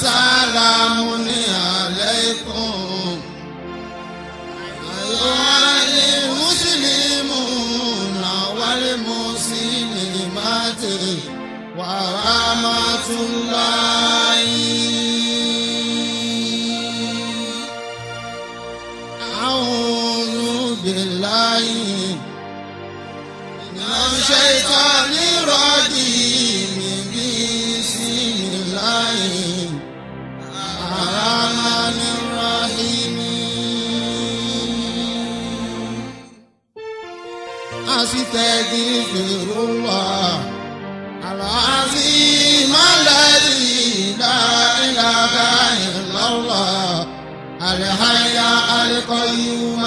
سلام عليكم أيها المسلمون والمسلمات ورحمة الله أعوذ بالله من الشيطان الرجيم بسم الله الرحمن الرحيم أستغفر الله العظيم الذي لا إله إلا الله الحي القيوم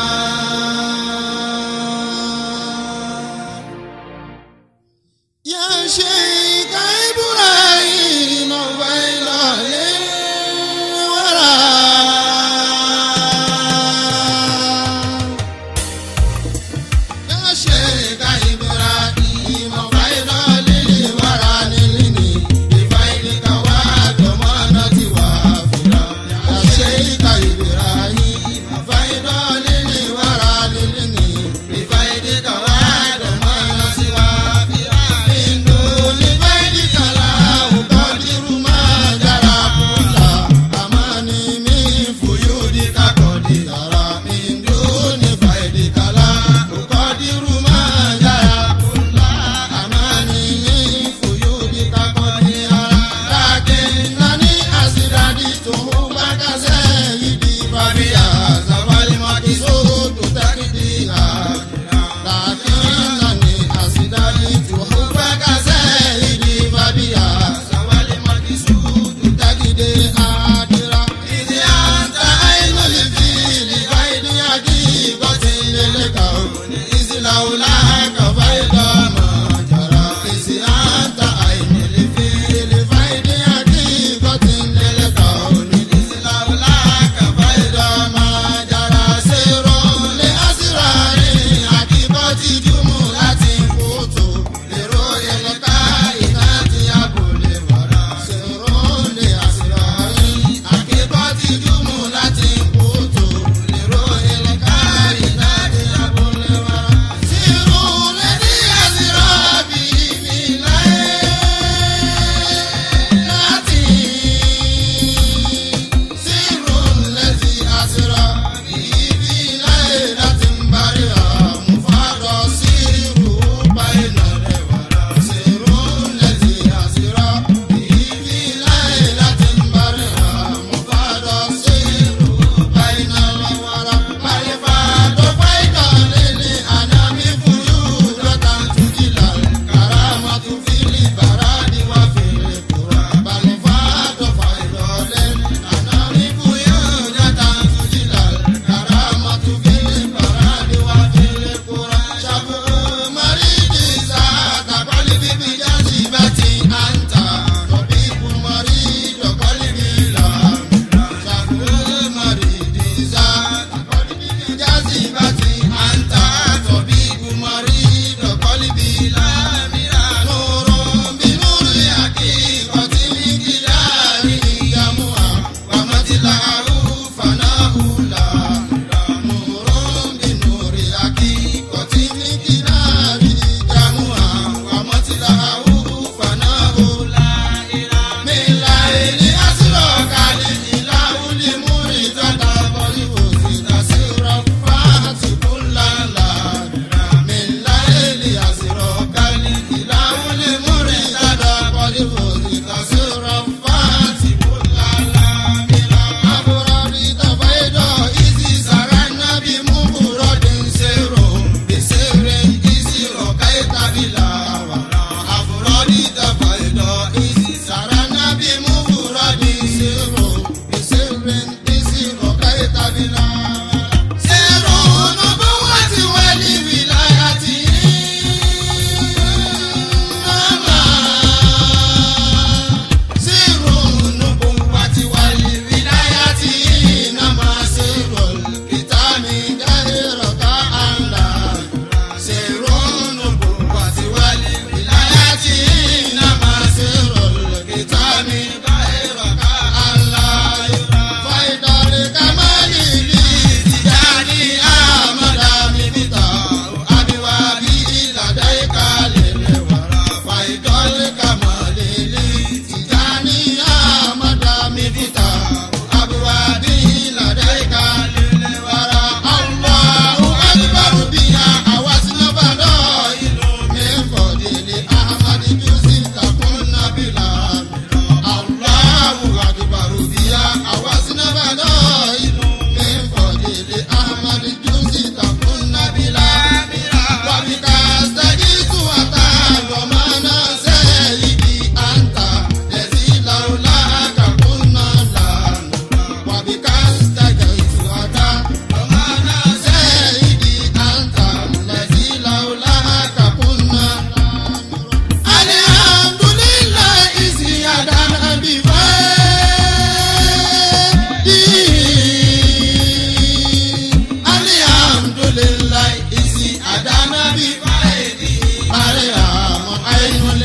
يا شيخ إبراهيم بين الورى يا شيخ إبراهيم بين الورى نلني بفيدك وضمانة وافرة يا شيخ إبراهيم بين الورى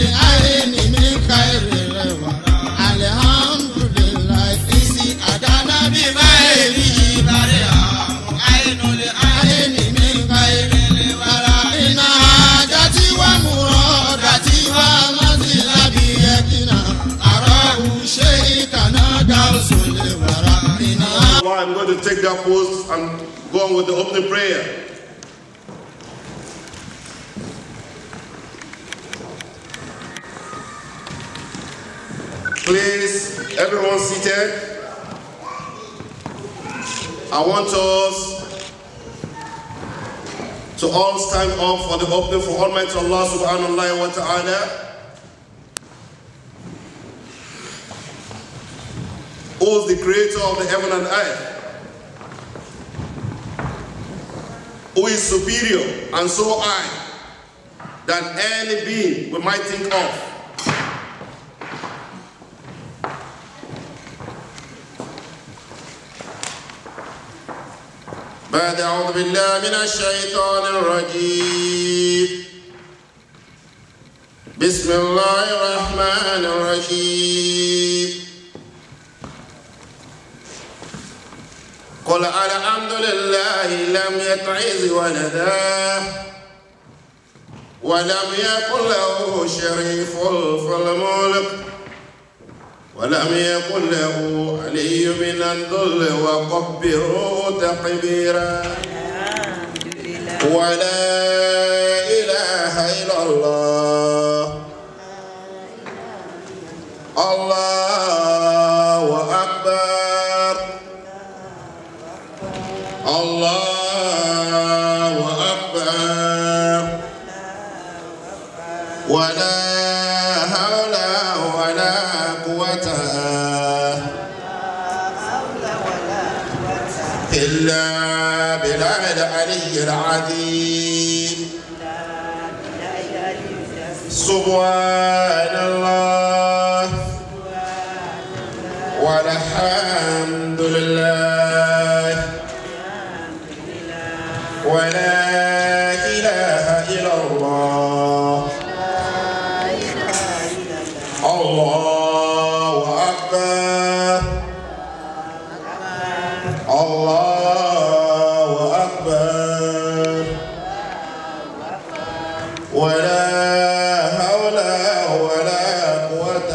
àìní mi káìrì rẹ̀ wá. alihamdulilayi isi àdáná bí báyìí ìbàdí àwọn àìnulẹ̀ àìní mi káìrì rẹ̀ wá. iná ajá tí wàá mú ọ̀dà tí wàá lọ́sí lábí ẹ̀kínà. àrọ̀ òṣè ìkànnà dá òṣèlè wàrà. iná. Allah, I'm going to take that post and go on with the opening prayer. Please, everyone seated. I want us to all stand up for the opening for Almighty Allah subhanahu wa ta'ala. Who is the creator of the heaven and earth? Who is superior and so high than any being we might think of? بعد أعوذ بالله من الشيطان الرجيم بسم الله الرحمن الرحيم قل الحمد لله لم يتعز ولدا ولم يكن له شريف في الملك ولم يكن له علي من الذل وكبره تكبيرا ولا إله إلا الله الله أكبر الله أكبر ولا حول ولا قوة إلا بالله العلي العظيم سبحان الله والحمد لله ولا إله إلا الله الله أكبر الله أكبر ولا حول ولا قوة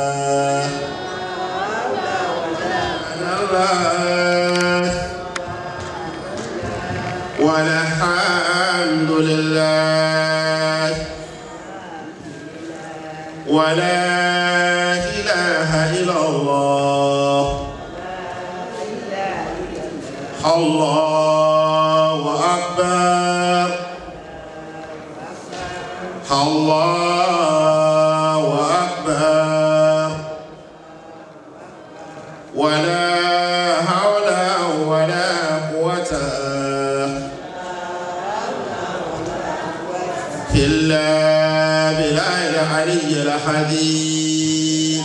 إلا الله والحمد لله ولا إله إلا الله الله أكبر الله أكبر ولا حول ولا قوة إلا بالله العلي الحديد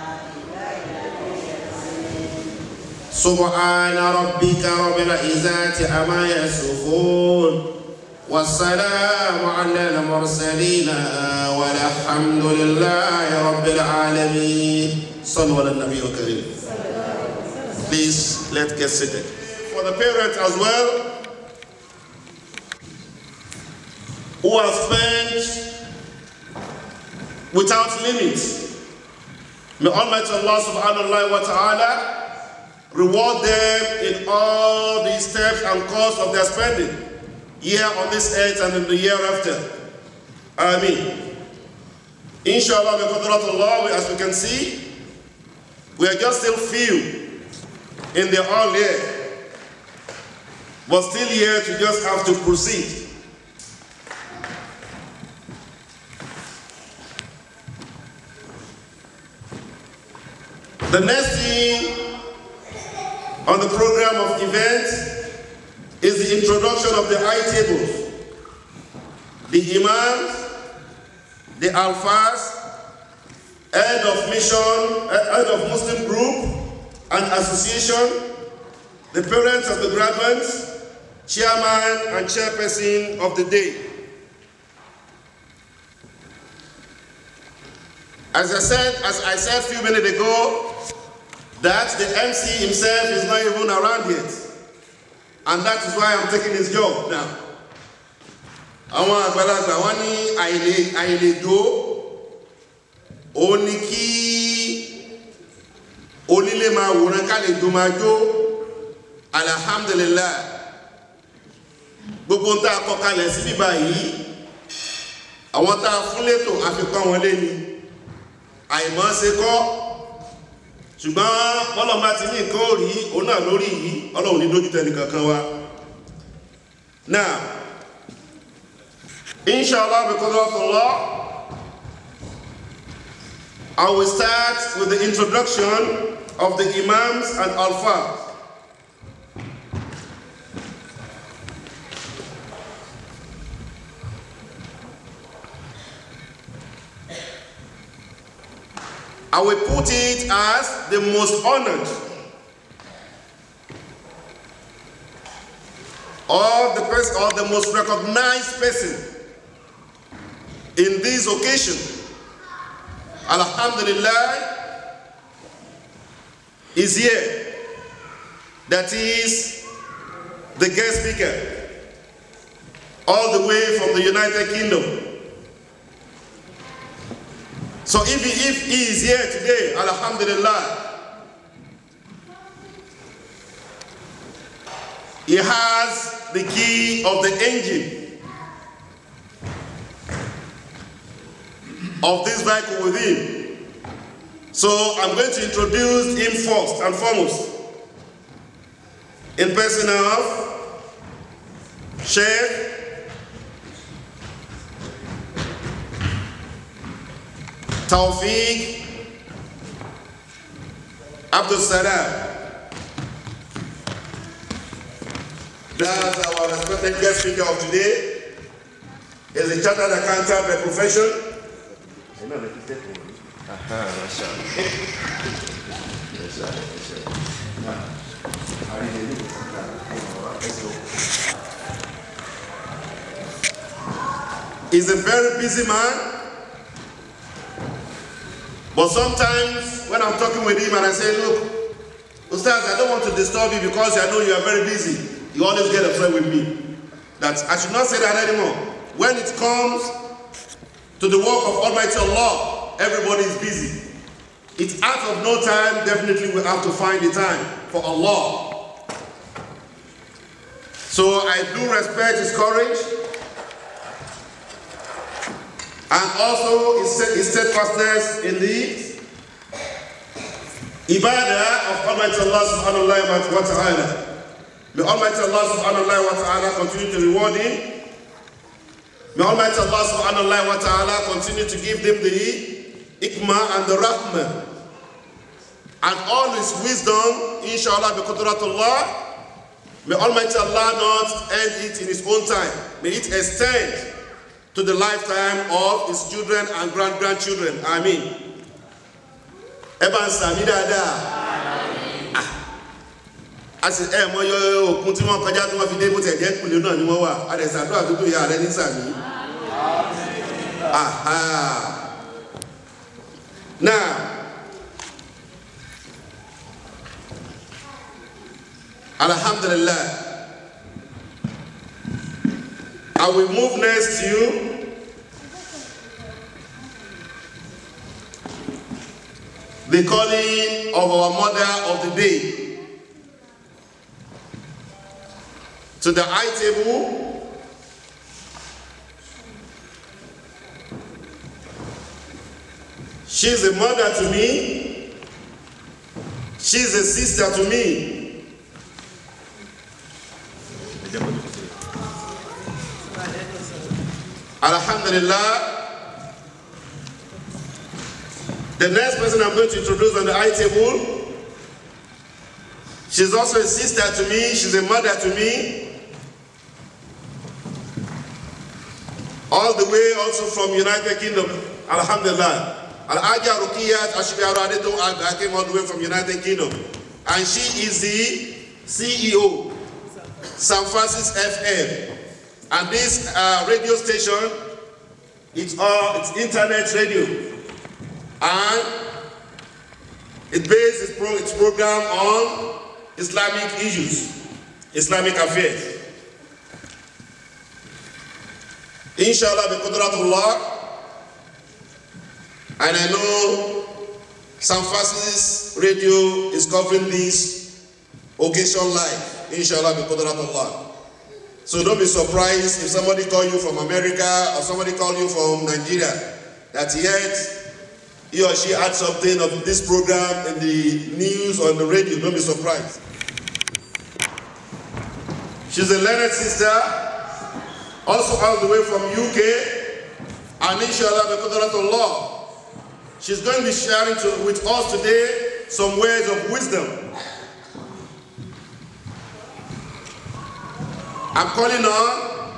سبحان ربك رب العزة عما يصفون والسلام على المرسلين والحمد لله رب العالمين صلوا على النبي الكريم Please, let's get seated. For the parents as well, who have spent without limit. May Almighty Allah subhanahu wa ta'ala reward them in all the steps and costs of their spending here on this earth and in the year after. Ameen. Inshallah, bi qadratullah, as we can see, we are just still few in the all year, but still here to just have to proceed. The next thing on the program of events is the introduction of the high tables, the imams, the alfas, head of mission, head of Muslim group and association, the parents of the graduates, chairman and chairperson of the day. As I said, as I said a few minutes ago, that the MC himself is not even around yet. And that is why I'm taking his job now. Àwọn àgbàlagbà wọ́n ní àìlè àìlèdó ó ní kí onílé máa wòran kálejò máa jó alhamdulillah gbogbo ń tá a kọ kalẹ̀ sí bíbá yìí àwọn tá a fún létò àfikún wọn lé ni àìmọ́ ṣe kọ́ ṣùgbọ́n ọlọ́mọ ti ní nǹkan òrí òun náà lórí yìí ọlọ́run ní dójú tẹni kankan wa now inshallah because of Allah I will start with the introduction of the imams and alfas I will put it as the most honored or the person or the most recognized person in this occasion. Alhamdulillah is here. That is the guest speaker all the way from the United Kingdom. So if he, if he is here today, Alhamdulillah, he has the key of the engine of this vehicle with him. So I'm going to introduce him first and foremost. In person of Sheikh Tawfiq Abdul Salam. That's our respected guest speaker of today. Is a chartered accountant by profession. Aha, mashallah. He's a very busy man. But sometimes when I'm talking with him and I say, look, Ustaz, I don't want to disturb you because I know you are very busy. You always get upset with me. That I should not say that anymore. When it comes to the work of Almighty Allah, everybody is busy. It's out of no time, definitely we have to find the time for Allah. So I do respect his courage and also his, his steadfastness in the ibadah of Almighty Allah subhanahu wa ta'ala. May Almighty Allah subhanahu wa ta'ala continue to reward him. May Almighty Allah subhanahu wa ta'ala continue to give them the ikmah and the rahmah. And all his wisdom, inshallah, bi qudratullah, may Almighty Allah not end it in his own time. May it extend to the lifetime of his children and grand-grandchildren. Amen. Ẹba ń sàmì dáadáa. A sì ẹ̀ mọ yọ òkun tí wọ́n kọjá tí wọ́n fi dé bó tẹ̀ jẹ́ ìpìlẹ̀ náà ni wọ́n wà. A dẹ̀ sàdúrà dúdú ìyá rẹ ní sàmì. Aha. Now, Alhamdulillah. I will move next to the calling of our mother of the day. To the high table, she's a mother to me, she's a sister to me. Alhamdulillah. The next person I'm going to introduce on the high table, she's also a sister to me, she's a mother to me. All the way also from United Kingdom, Alhamdulillah. Al-Aja Rukiyat Ashibiyaru Adeto Aga came all the way from United Kingdom. And she is the CEO, San Francis FM. And this uh, radio station, it's, uh, it's internet radio. and it based its, pro- its program on Islamic issues, Islamic affairs. Inshallah, bi qudratullah, and I know San Francis Radio is covering this occasion live. Inshallah, bi qudratullah. So don't be surprised if somebody call you from America or somebody call you from Nigeria that yet he or she had something of this program in the news or in the radio. Don't be surprised. She's a learned sister, also all the way from UK, and inshallah, bi she's going to be sharing to, with us today some words of wisdom. I'm calling on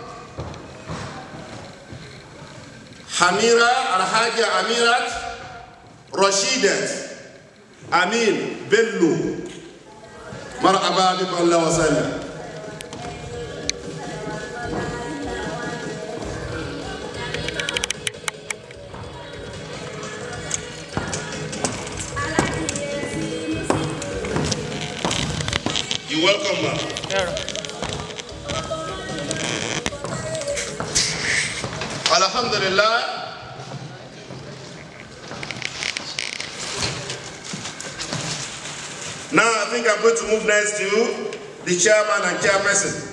Hamira Alhaja Amirat Rashidat Amin Bello مرحبا بكم الله وسهلا You're welcome, ma'am. Alhamdulillah. Now I think I'm going to move next to the chairman and chairperson.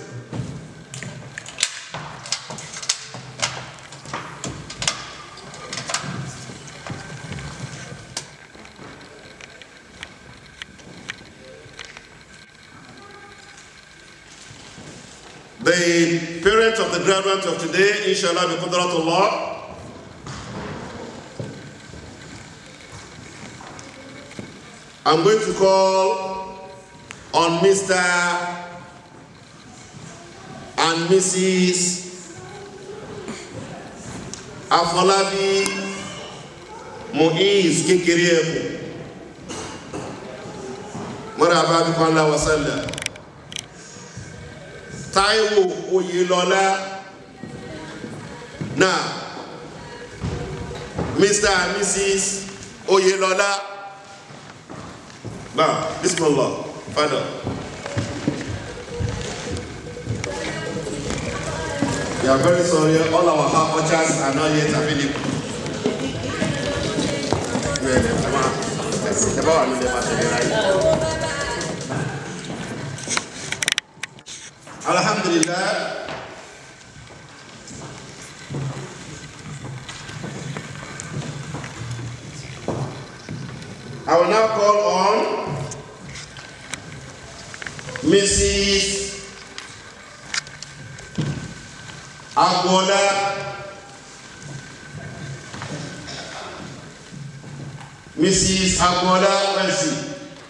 The parents of the graduates of today, inshallah, bi qudratullah, I'm going to call on Mr. and Mrs. Afolabi Muiz Kekirieku. Marhaba bikum Allah wa sallam. Taiwo Oyelọlá. Now, Mr. and Mrs. Oyelọlá. Now, Bismillah, Father. We are very sorry, all our half orchards are not yet available. Yeah, yeah, come on. Yes, come on, leave them at the right. Alhamdulillah. I will now call on Mrs. Agbola. Mrs. Agbola Mercy.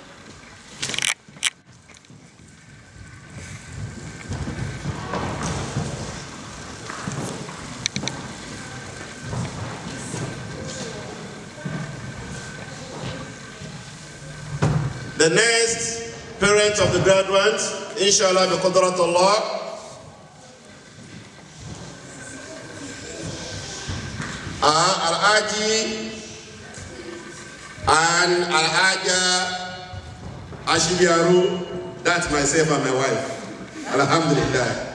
The next parents of the graduates, inshallah, bi qudratullah, are Al-Aji and Al-Aja Ashibiaru. That's myself and my wife. Alhamdulillah.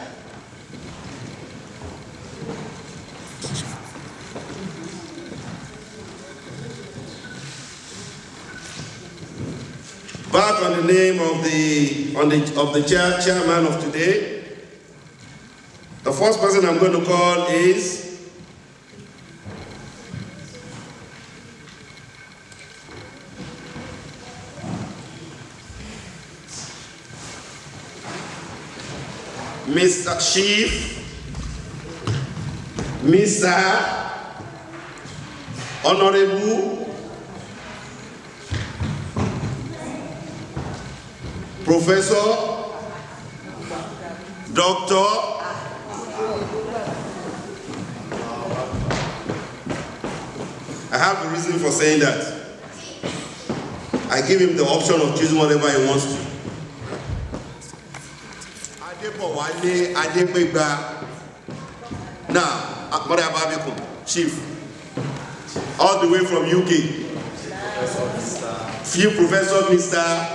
Back on the name of the on the of the chair, chairman of today. The first person I'm going to call is Mr. Chief, Mr. Honorable Professor, Doctor, I have a reason for saying that. I give him the option of choosing whatever he wants to. Adebowale Adepegba. Now, Mother Ababikum, Chief, all the way from UK. Few Professor Mr.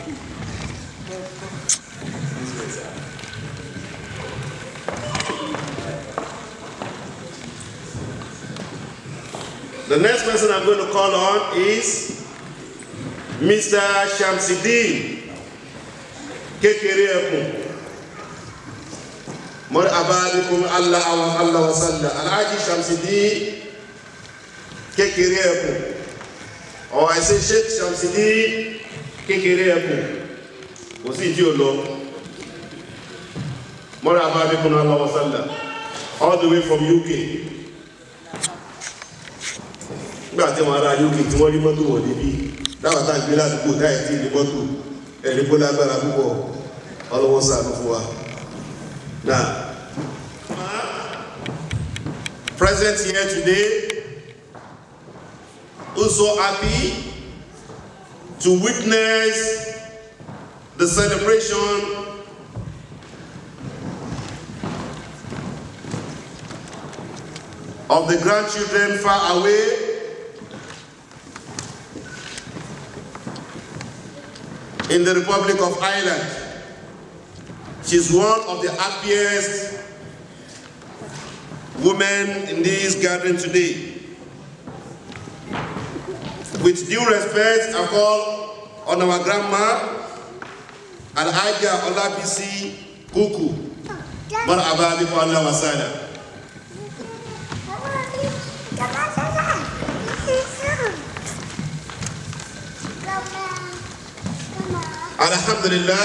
The next person I'm going to call on is Mr. Shamsidin Kekere Ekun. Marhaba bikum Allah wa Allah wa salla. Alhaji Shamsidin Kekere Ekun. Or I say Sheikh Shamsidin Kekere Ekun. Kò sí ìdí ò lọ. Marhaba bikum Allah wa salla. All the way from UK nígbà tí wọn ará uk tí wọn rí mọ́tò wọ̀ níbí dáwọn tá à ń gbé ládùúgbò táyà tí ní mọ́tò ẹni kó lágbára púpọ̀ ọlọ́wọ́ sàánú fún wa. Now, present here today who's so happy to witness the celebration of the grandchildren far away in the Republic of Ireland. She's one of the happiest women in this gathering today. With due respect, I call on our grandma, Al-Ajja Olabisi Kuku. Marhaba bikum Allah wa sala. Alhamdulillah,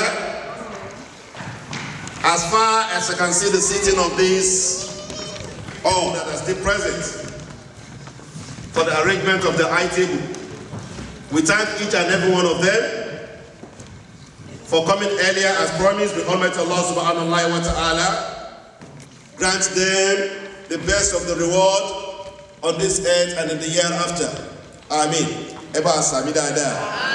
as far as I can see the sitting of these all that are still present for the arrangement of the high table, we thank each and every one of them for coming earlier as promised. May Almighty Allah subhanahu wa ta'ala grant them the best of the reward on this earth and in the year after. Amen. Eba Sami Dada.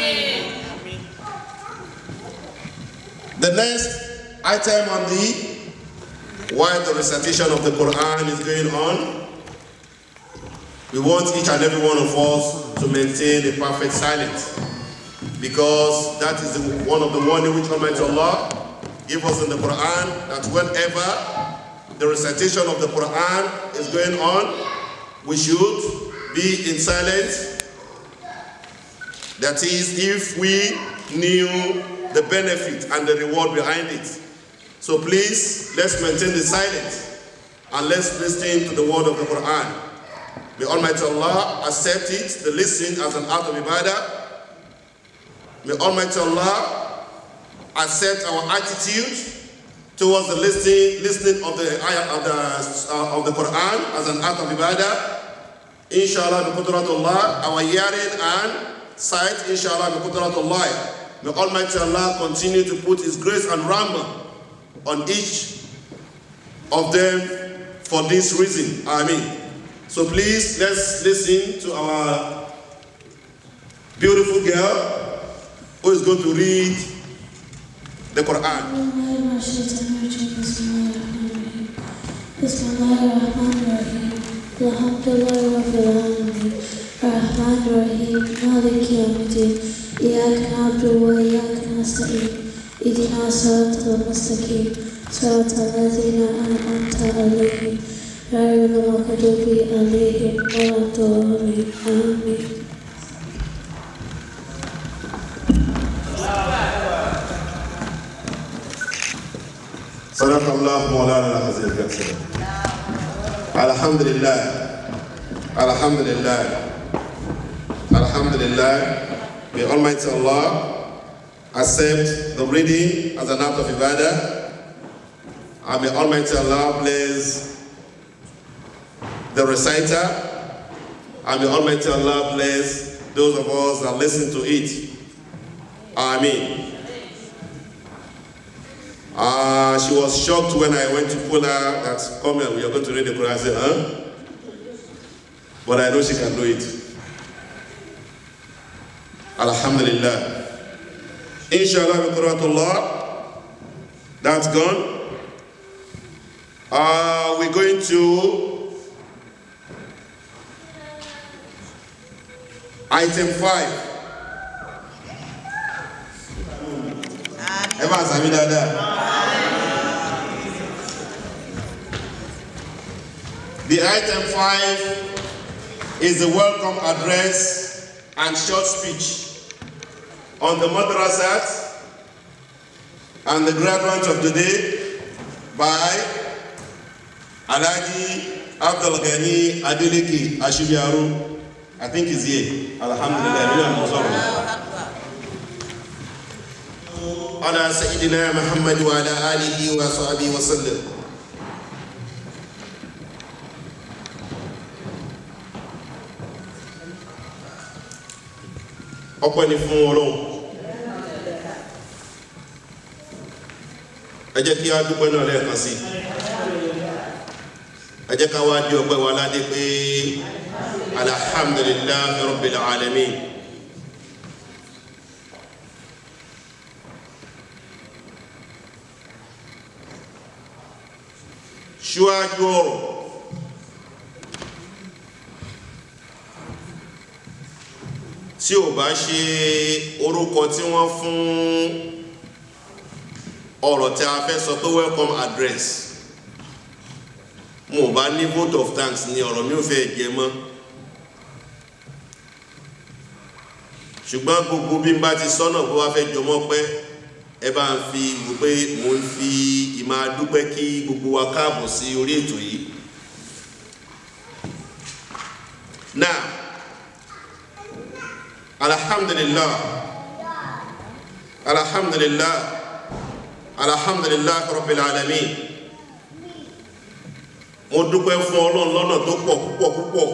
The next item on the while the recitation of the Quran is going on, we want each and every one of us to maintain a perfect silence because that is the, one of the warning which Almighty Allah gave us in the Quran that whenever the recitation of the Quran is going on, we should be in silence. That is, if we knew the benefit and the reward behind it. So please, let's maintain the silence and let's listen to the word of the Quran. May Almighty Allah accept it, the listening as an act of ibadah. May Almighty Allah accept our attitude towards the listening, listening of the ayah of the, uh, of the Quran as an act of ibadah. Inshallah, bi qudratullah, our hearing and sight, inshallah, bi qudratullah. May Almighty Allah continue to put His grace and rahmah on each of them for this reason. Amen. So please, let's listen to our beautiful girl who is going to read the Quran. Bismillahirrahmanirrahim. Rahmanirrahim. Malik yawmiddin. إياك نعبد وإياك نستعين اهدنا الصراط المستقيم صراط الذين أنعمت عليهم غير المغضوب عليهم ولا الضالين آمين صدق الله مولانا العظيم الكريم الحمد لله الحمد لله الحمد لله May Almighty Allah accept the reading as an act of ibadah and may Almighty Allah bless the reciter and may Almighty Allah bless those of us that listen to it. Amen. Uh, she was shocked when I went to pull her that, come here, we are going to read the Quran. I said, huh? But I know she can do it. Alhamdulillah. Inshallah, Allah, that's gone. Uh, we're going to Item five. Ẹ bá sàmì dáadáa. The item five is the welcome address and short speech on the madrasat and the graduate of the day by Alhaji Abdul Ghani Adeleke Ashibiaru. I think he's here. Alhamdulillah. على سيدنا محمد وعلى آله وصحبه وسلم ọpẹ́ ni fún Ọlọ́run ẹ jẹ́ kí a dúpẹ́ náà lẹ́ẹ̀kan sí ẹ jẹ́ ká wá dé ọpẹ́ wa ládé pé alhamdulillahi rabbil alamin ṣíwájú ọ̀rọ̀ tí ò bá ṣe orúkọ tí wọ́n fún ọ̀rọ̀ tí a fẹ́ sọ pé welcome address mo bá ní vote of thanks ní ọ̀rọ̀ mi ò fẹ́ jẹ mọ́ ṣùgbọ́n gbogbo bí n bá ti sọ́nà bó wá fẹ́ jọmọ́ pẹ́ ẹ bá ń fi wò pé mo ń fi ìmọ̀ adúpẹ́ kí gbogbo wa káàbọ̀ sí orí ètò yìí now alhamdulillah alhamdulillah alhamdulillah rabbil alamin mo dúpẹ́ fún ọlọ́run lọ́nà tó pọ̀ púpọ̀ púpọ̀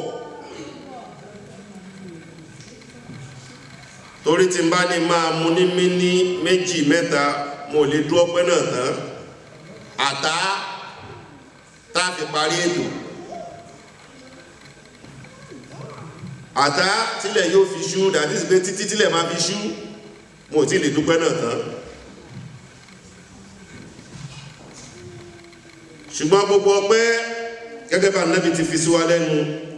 torí tí n bá ní máa mu ní míní méjì mẹ́ta mo lè dú ọpẹ́ náà tán àtá tá a fi parí ètò àtá tílẹ̀ yóò fi ṣú dàbí sí pé títí tílẹ̀ máa fi ṣú mo ti lè dúpẹ́ náà tán ṣùgbọ́n gbogbo ọpẹ́ gẹ́gẹ́ bá nábi ti fi sí wa lẹ́nu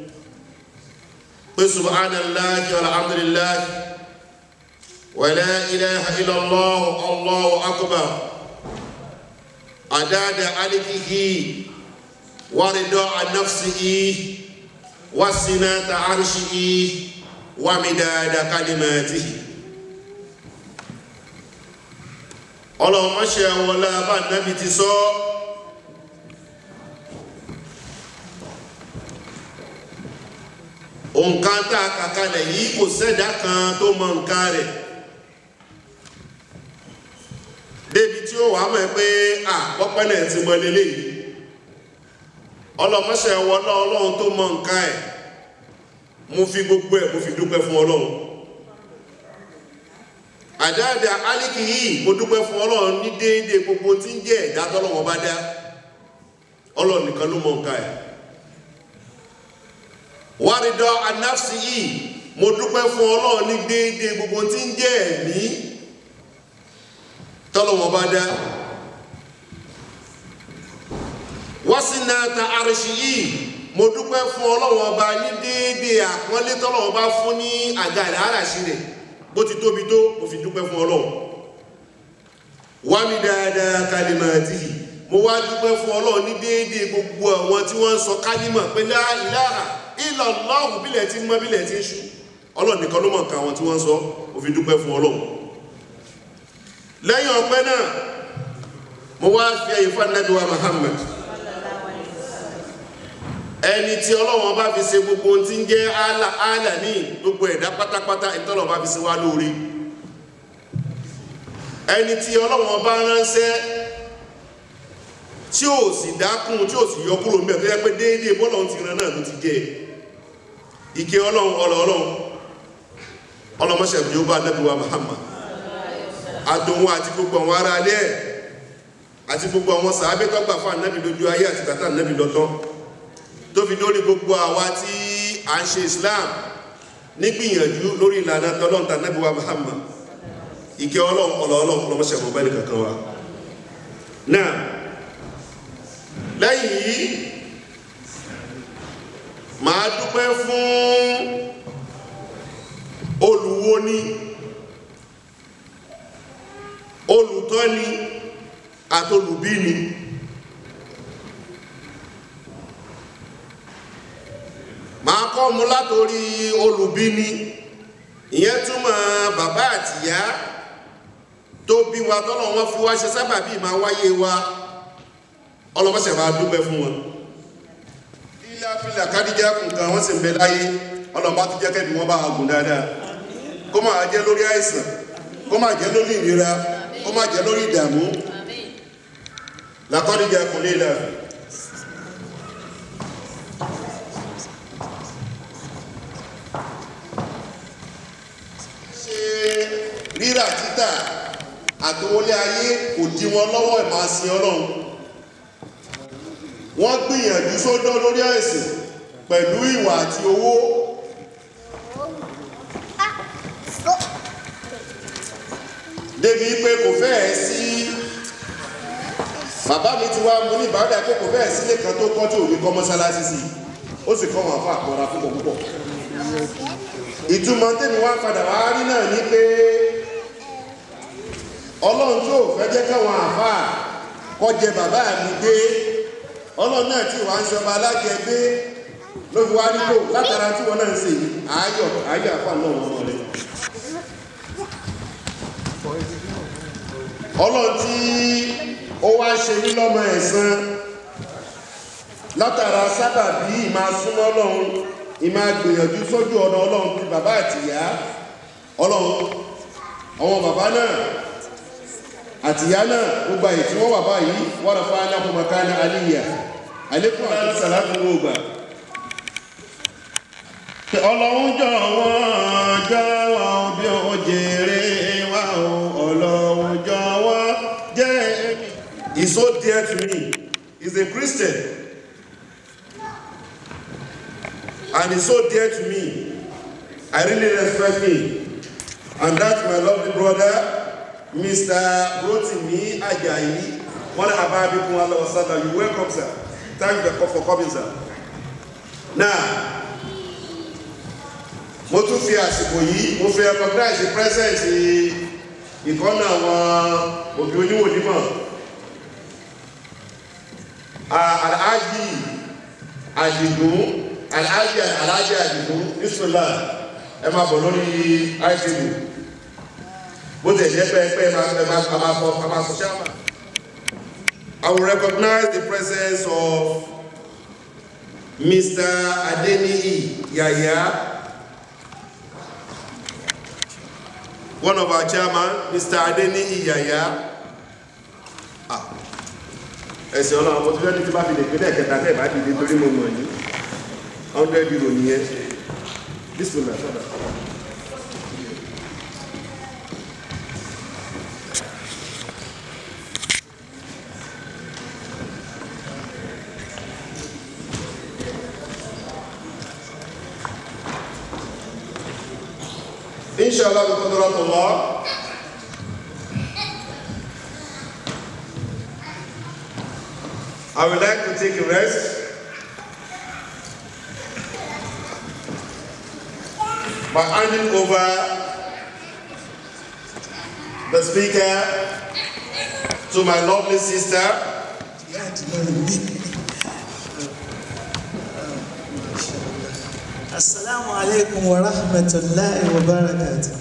pé subhanallahi walhamdulillah wala ilaha illallah allahu akbar adada alikihi waridọ anafsihi wasinata arshihi wamidada kalimatihi ọlọ́mọṣẹ́ wọlá bá nábi ti sọ òǹkan tá a kàkalẹ̀ yìí kò sẹ́dá kan tó mọ nǹkan rẹ̀ débi tí ó wà á mọ̀ pé à pọ́pẹ́ náà ti mọ lélẹ̀ yìí ọlọ́mọṣẹ́ wọlá ọlọ́run tó mọ nǹkan ẹ̀ mo fi gbogbo ẹ̀ mo fi dúpẹ́ fún ọlọ́run àdáàdà alíkì yìí mo dúpẹ́ fún ọlọ́run ní déédéé gbogbo tí ń jẹ́ ẹ̀dá tọ́lọ́wọ́n bá dá ọlọ́run nìkan ló mọ nǹkan ẹ̀ wáridọ anáfsì yìí mo dúpẹ́ fún ọlọ́run ní déédéé gbogbo tí ń jẹ́ ẹ̀mí tọ́lọ́wọ́n bá dá wásínàtà àrìṣì yìí mo dúpẹ́ fún ọlọ́run ọba ní déédéé àpọ́nlé tọ́lọ́run bá fún ní àga àràṣì rẹ̀ bó ti tóbi tó mo fi dúpẹ́ fún ọlọ́run wá mi dáadáa kalimati mo wá dúpẹ́ fún ọlọ́run ní déédéé gbogbo àwọn tí wọ́n ń sọ kálímọ̀ pé lá ìláhà ìlọ̀lọ́hùn bílẹ̀ tí mọ́ bílẹ̀ tí ń ṣú ọlọ́run nìkan ló mọ̀ nǹkan àwọn tí wọ́n sọ mo fi dúpẹ́ fún ọlọ́run lẹ́yìn ọpẹ́ náà mo wá fi ẹ̀yìn fún Ànábì wa Muhammad ẹni tí ọlọ́run bá fi ṣe gbogbo ohun tí ń jẹ́ àlà ní gbogbo ẹ̀dá pátápátá ìtọ́lọ̀ bá fi ṣe wá lórí ẹni tí ọlọ́run bá ránṣẹ́ tí ó sì dákún tí ó sì yọ kúrò mẹ́ tó yẹ pé déédéé bọ́lọ́run ti ran náà ló ti jẹ́ ike ọlọ́run ọlọ́run ọlọ́mọṣẹ́ bí ó bá Ànábì wa Muhammad àtòun àti gbogbo àwọn ará alẹ́ ẹ̀ àti gbogbo àwọn sàábẹ́ tó gbà fún Ànábì lójú ayé àti tàtà Ànábì lọ́tọ́ tó fi lórí gbogbo àwa tí a ń ṣe Islam nígbìyànjú lórí ìlànà tọ́lọ́n tà Ànábì wa Muhammad ìkẹ́ ọlọ́run ọlọ́run ọlọ́mọṣẹ́ mọ̀ bẹ́ẹ̀ kankan wa náà lẹ́yìn yìí màá dúpẹ́ fún olùwo ni olùtọ́ ni àtolùbí ni màá kọ́ mu látòrí olùbí ni ìyẹn túmọ̀ bàbá àtìyá tó bí wa tọ́lọ̀ wọn fi wá ṣe sábàbí máa wáyé wa ọlọ́mọṣẹ̀ máa dúpẹ́ fún wọn ilé afilà kádíjà nǹkan wọ́n sì ń bẹ láyé ọlọ́mọ tó jẹ́ kẹ́bí wọ́n bá wa gùn dáadáa kó máa jẹ́ lórí àìsàn kó máa jẹ́ lórí ìnira kó máa jẹ́ lórí ìdààmú làkọ́díjà kò lè là ṣe rírà títà àtòwọlé ayé kò dí wọn lọ́wọ́ ìmáàsìn ọlọ́run wọ́n gbìyànjú sódọ́ lórí àìsàn pẹ̀lú ìwà àti owó débi pé kò fẹ́ẹ̀ sí bàbá mi ti wá mú ní ìbáradà pé kò fẹ́ẹ̀ sílé kan tó kọ́ tí ò ní kọ́ mọ́sálásí sí ó sì kọ́ wọn fún àpọ̀ra púpọ̀ púpọ̀ ìtumọ̀ tèmi wá padà wá rí náà ní pé ọlọ́run tó fẹ́ jẹ́ káwọn àfáà kọjẹ bàbá mi gbé ọlọ́run náà tí wàá ń sọba alájẹ gbé ló fi wá nílò látara tí wọn náà ń ṣe yìí àáyọ àáyọ àfáà náà wọn rẹ. ọlọ́run tí ó wá ṣe ní lọ́mọ ẹ̀san látara sábàbí ìmáa súnmọ́ ọlọ́run ìmáa gbìyànjú sójú ọ̀nà ọlọ́run bí bàbá àtìyá ọlọ́run àwọn bàbá náà àtìyá náà gbogbo àyè tí wọ́n wà báyìí wọ́n rafá aláhùn makana aliyya alékún àti sàlámù gbogbo ọlọ́run jọ̀wọ́ jọ̀wọ́ bí ó jèrè wá o ọlọ́run jọ̀wọ́ jẹ́ èmi. He's so dear to me. He's a Christian. And he's so dear to me. I really respect him. And that's my lovely brother, Mr. Rotimi Ajayi. One of our people, Allah was said, you welcome, sir. Thank you for coming, sir. Now, mo tún fi àsìkò yìí mo fi recognize the presence ìkọ́nà àwọn òbí oníwò nímọ̀ alhaji àdìgún alhaji alhaji àdìgún bisimilá ẹ máa bọ̀ lórí itv bó tẹ̀ jẹ́ pé pé ẹ máa ẹ máa a máa fọ a máa fọ ṣáàmà. I will recognize the presence of Mr. Adeniyi Yaya. one of our chairman mr adeniyi yaya ẹsẹ ọlọrun mo ti fẹ́ ní tí bá fi lè pé lẹ́ẹ̀kẹta tẹ́ ẹ̀ bá dìde torí mo mọ̀ yín hundred euro nìyẹn bisimilah sọdọ. inshallah bi qudratullah I would like to take a rest by handing over the speaker to my lovely sister Assalamu alaikum wa rahmatullahi wa barakatuh.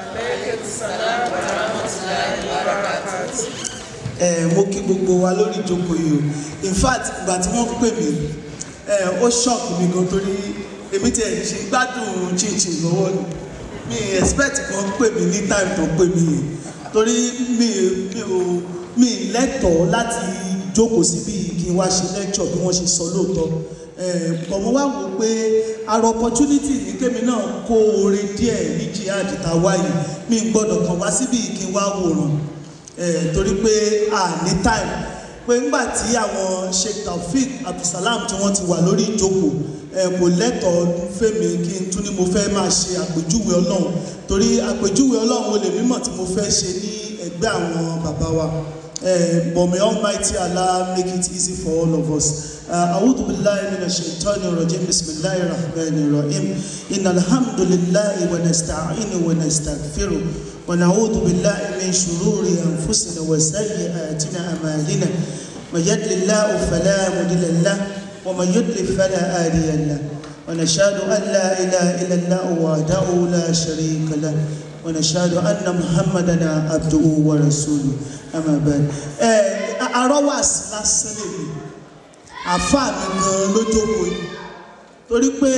Ẹ mo kí gbogbo wa lórí ìjókòó yìí o. In fact, ìgbà tí wọ́n pè mí, ẹ ó ṣọ́ọ̀kì mi gan torí èmi tí ẹ̀ ṣe gbádùn chinchin lọ́wọ́ ni. Mi expect kan pè mí ní time tó pè mí yìí. Torí mi mi ò mi lẹ́tọ̀ọ́ láti jókòó síbí kí n wá ṣe lecture bí wọ́n ṣe sọ lóòótọ́ ọmọ wa wò pé ara opportunity ní kémi náà kó oore díẹ̀ ní jihad tá a wáyé mi gbọ́dọ̀ kàn wá síbi kí n wá wòran torí pé a ní time pé ńgbà tí àwọn Sheikh Taofeek Abdulsalam tí wọ́n ti wà lórí ìjókòó kò lẹ́tọ̀ọ́ fẹ́mi kí n tún ní mo fẹ́ máa ṣe àpèjúwe ọlọ́run torí àpèjúwe ọlọ́run olè mímọ̀ tí mo fẹ́ ṣe ní ẹgbẹ́ àwọn bàbá wa Uh, but may Almighty Allah make it easy for all of us. أعوذ بالله من الشيطان الرجيم بسم الله الرحمن الرحيم إن الحمد لله ونستعينه ونستغفره ونعوذ بالله من شرور أنفسنا وسيئات أعمالنا من يضلل الله فلا مضل له ومن يضلل فلا هادي له ونشهد أن لا إله إلا الله وحده لا شريك له ونشهد أن محمدا عبده ورسوله أما بعد أروس lásán lèmi àfáà mi gan lójókòó yìí torí pé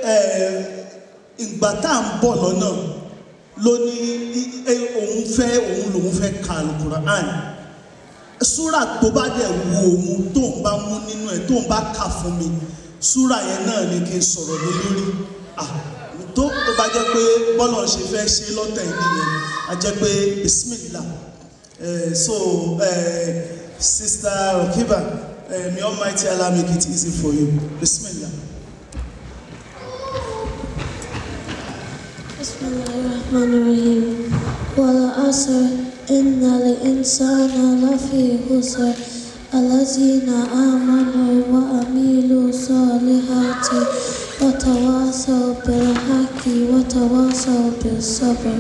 ìgbà tá à ń bọ̀ lọ́nà ló ní òun fẹ́ òun lòun fẹ́ ka alukur'an súrà tó bá dẹ̀ wo òun tó ń bá mú nínú ẹ̀ tó ń bá kà fún mi súrà yẹn náà ni kí n sọ̀rọ̀ lé lórí tó tó bá jẹ́ pé bọ́lá ṣe fẹ́ ṣe lọ́tẹ̀ nìyẹn a jẹ́ pé bismillah uh, so uh, sister Rokiba uh, may Almighty Allah make it easy for you bismillah. بسم الله الرحمن الرحيم والعصر إن الإنسان لفي خسر الذين آمنوا وعملوا الصالحات وتواصوا بالحق وتواصوا بالصبر